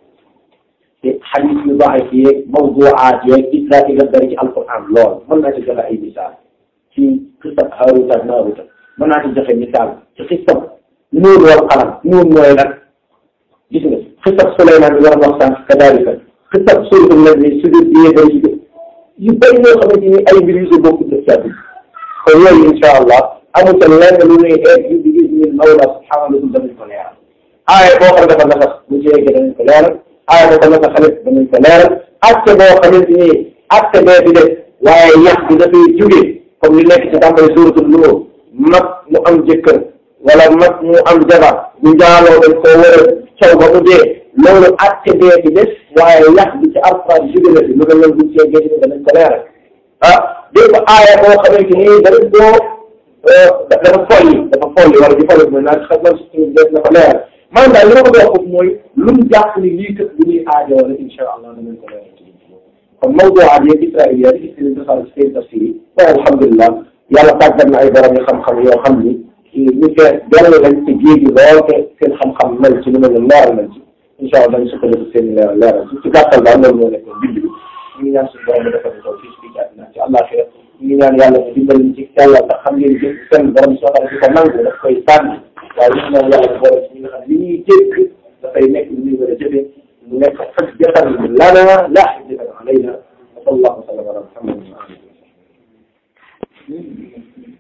te xadis yu daif yeeg mawduaat yeeg israat yi nga dari ci alquran lool mën naa ci joxe ay misaal ci xisab Haaruuta ak Maaruuta mën naa ci joxe misaal ci xisab nuun wal qalam nuun mooy nag gis nga xisab Suleymaan bi war a wax sànq kadaalika xisab suuratul najm si biir bi yéen yu yu bëri yoo xamante ni ay mbir yu si bokk def ci àdduna kon yooyu incha allah amul ca lenn lu ñuy egg yu bi gis ñun mawla subhaanahu danañ ko leeral aaya boo xam dafa nasax bu ci eggee danañ ko leeral aaya boo ko nasaxalit danañ ko leeral acte boo xamante ni acte bee bi def waaye yàq bi dafay jóge comme li nekk ci tàmbali suuratul Nuur mag mu am jëkkër wala mag mu am jabar bu njaaloo dañ koo war a caw ba mu dee loolu acte bee bi des waaye yàq bi ci alxuraan jóge na fi lu mel noonu buñ see géej danañ ko leeral ah dégg nga aaya boo xamante ni dañ koo dafa folli dafa folli wala di folli mooy naan xam nga suñu des na ko leeral man daal li ma ko doon foofu mooy lu mu jàpp ni lii kat bu ñuy aajoo rek incha allah danañ ko leeral ci kon mawduwaat yeeg israiliyaat yi gis nañ defal ci seen tafsir yi waaye alhamdulilah yàlla tàggat na ay borom yu xam-xam yoo xam ni ñu fee benn lañ ci géej gi lool te seen xam-xam mel ci lu mel ne leeral nañ ci incha allah dañ sukkandiku seen i leeral leeral ci ci gàttal daal loolu moo nekkoon bind bi ñu ngi ñaan suñu borom defal ñu ko fii ci biir àddina ci àllaaxira ñu ngi ñaan yàlla mu dimbali ñu ci yàlla ndax xam ngeen jëf seen borom soo xam ne ko nangu daf koy sànni waaye ñu ñaan yàlla mu boole ci ñi nga xam li ñuy dégg dafay nekk lu ñuy war a jëfee mu nekk xujjatan lana laa xujjatan alayna wa sallallahu wa sallam ala muhammad wa alihi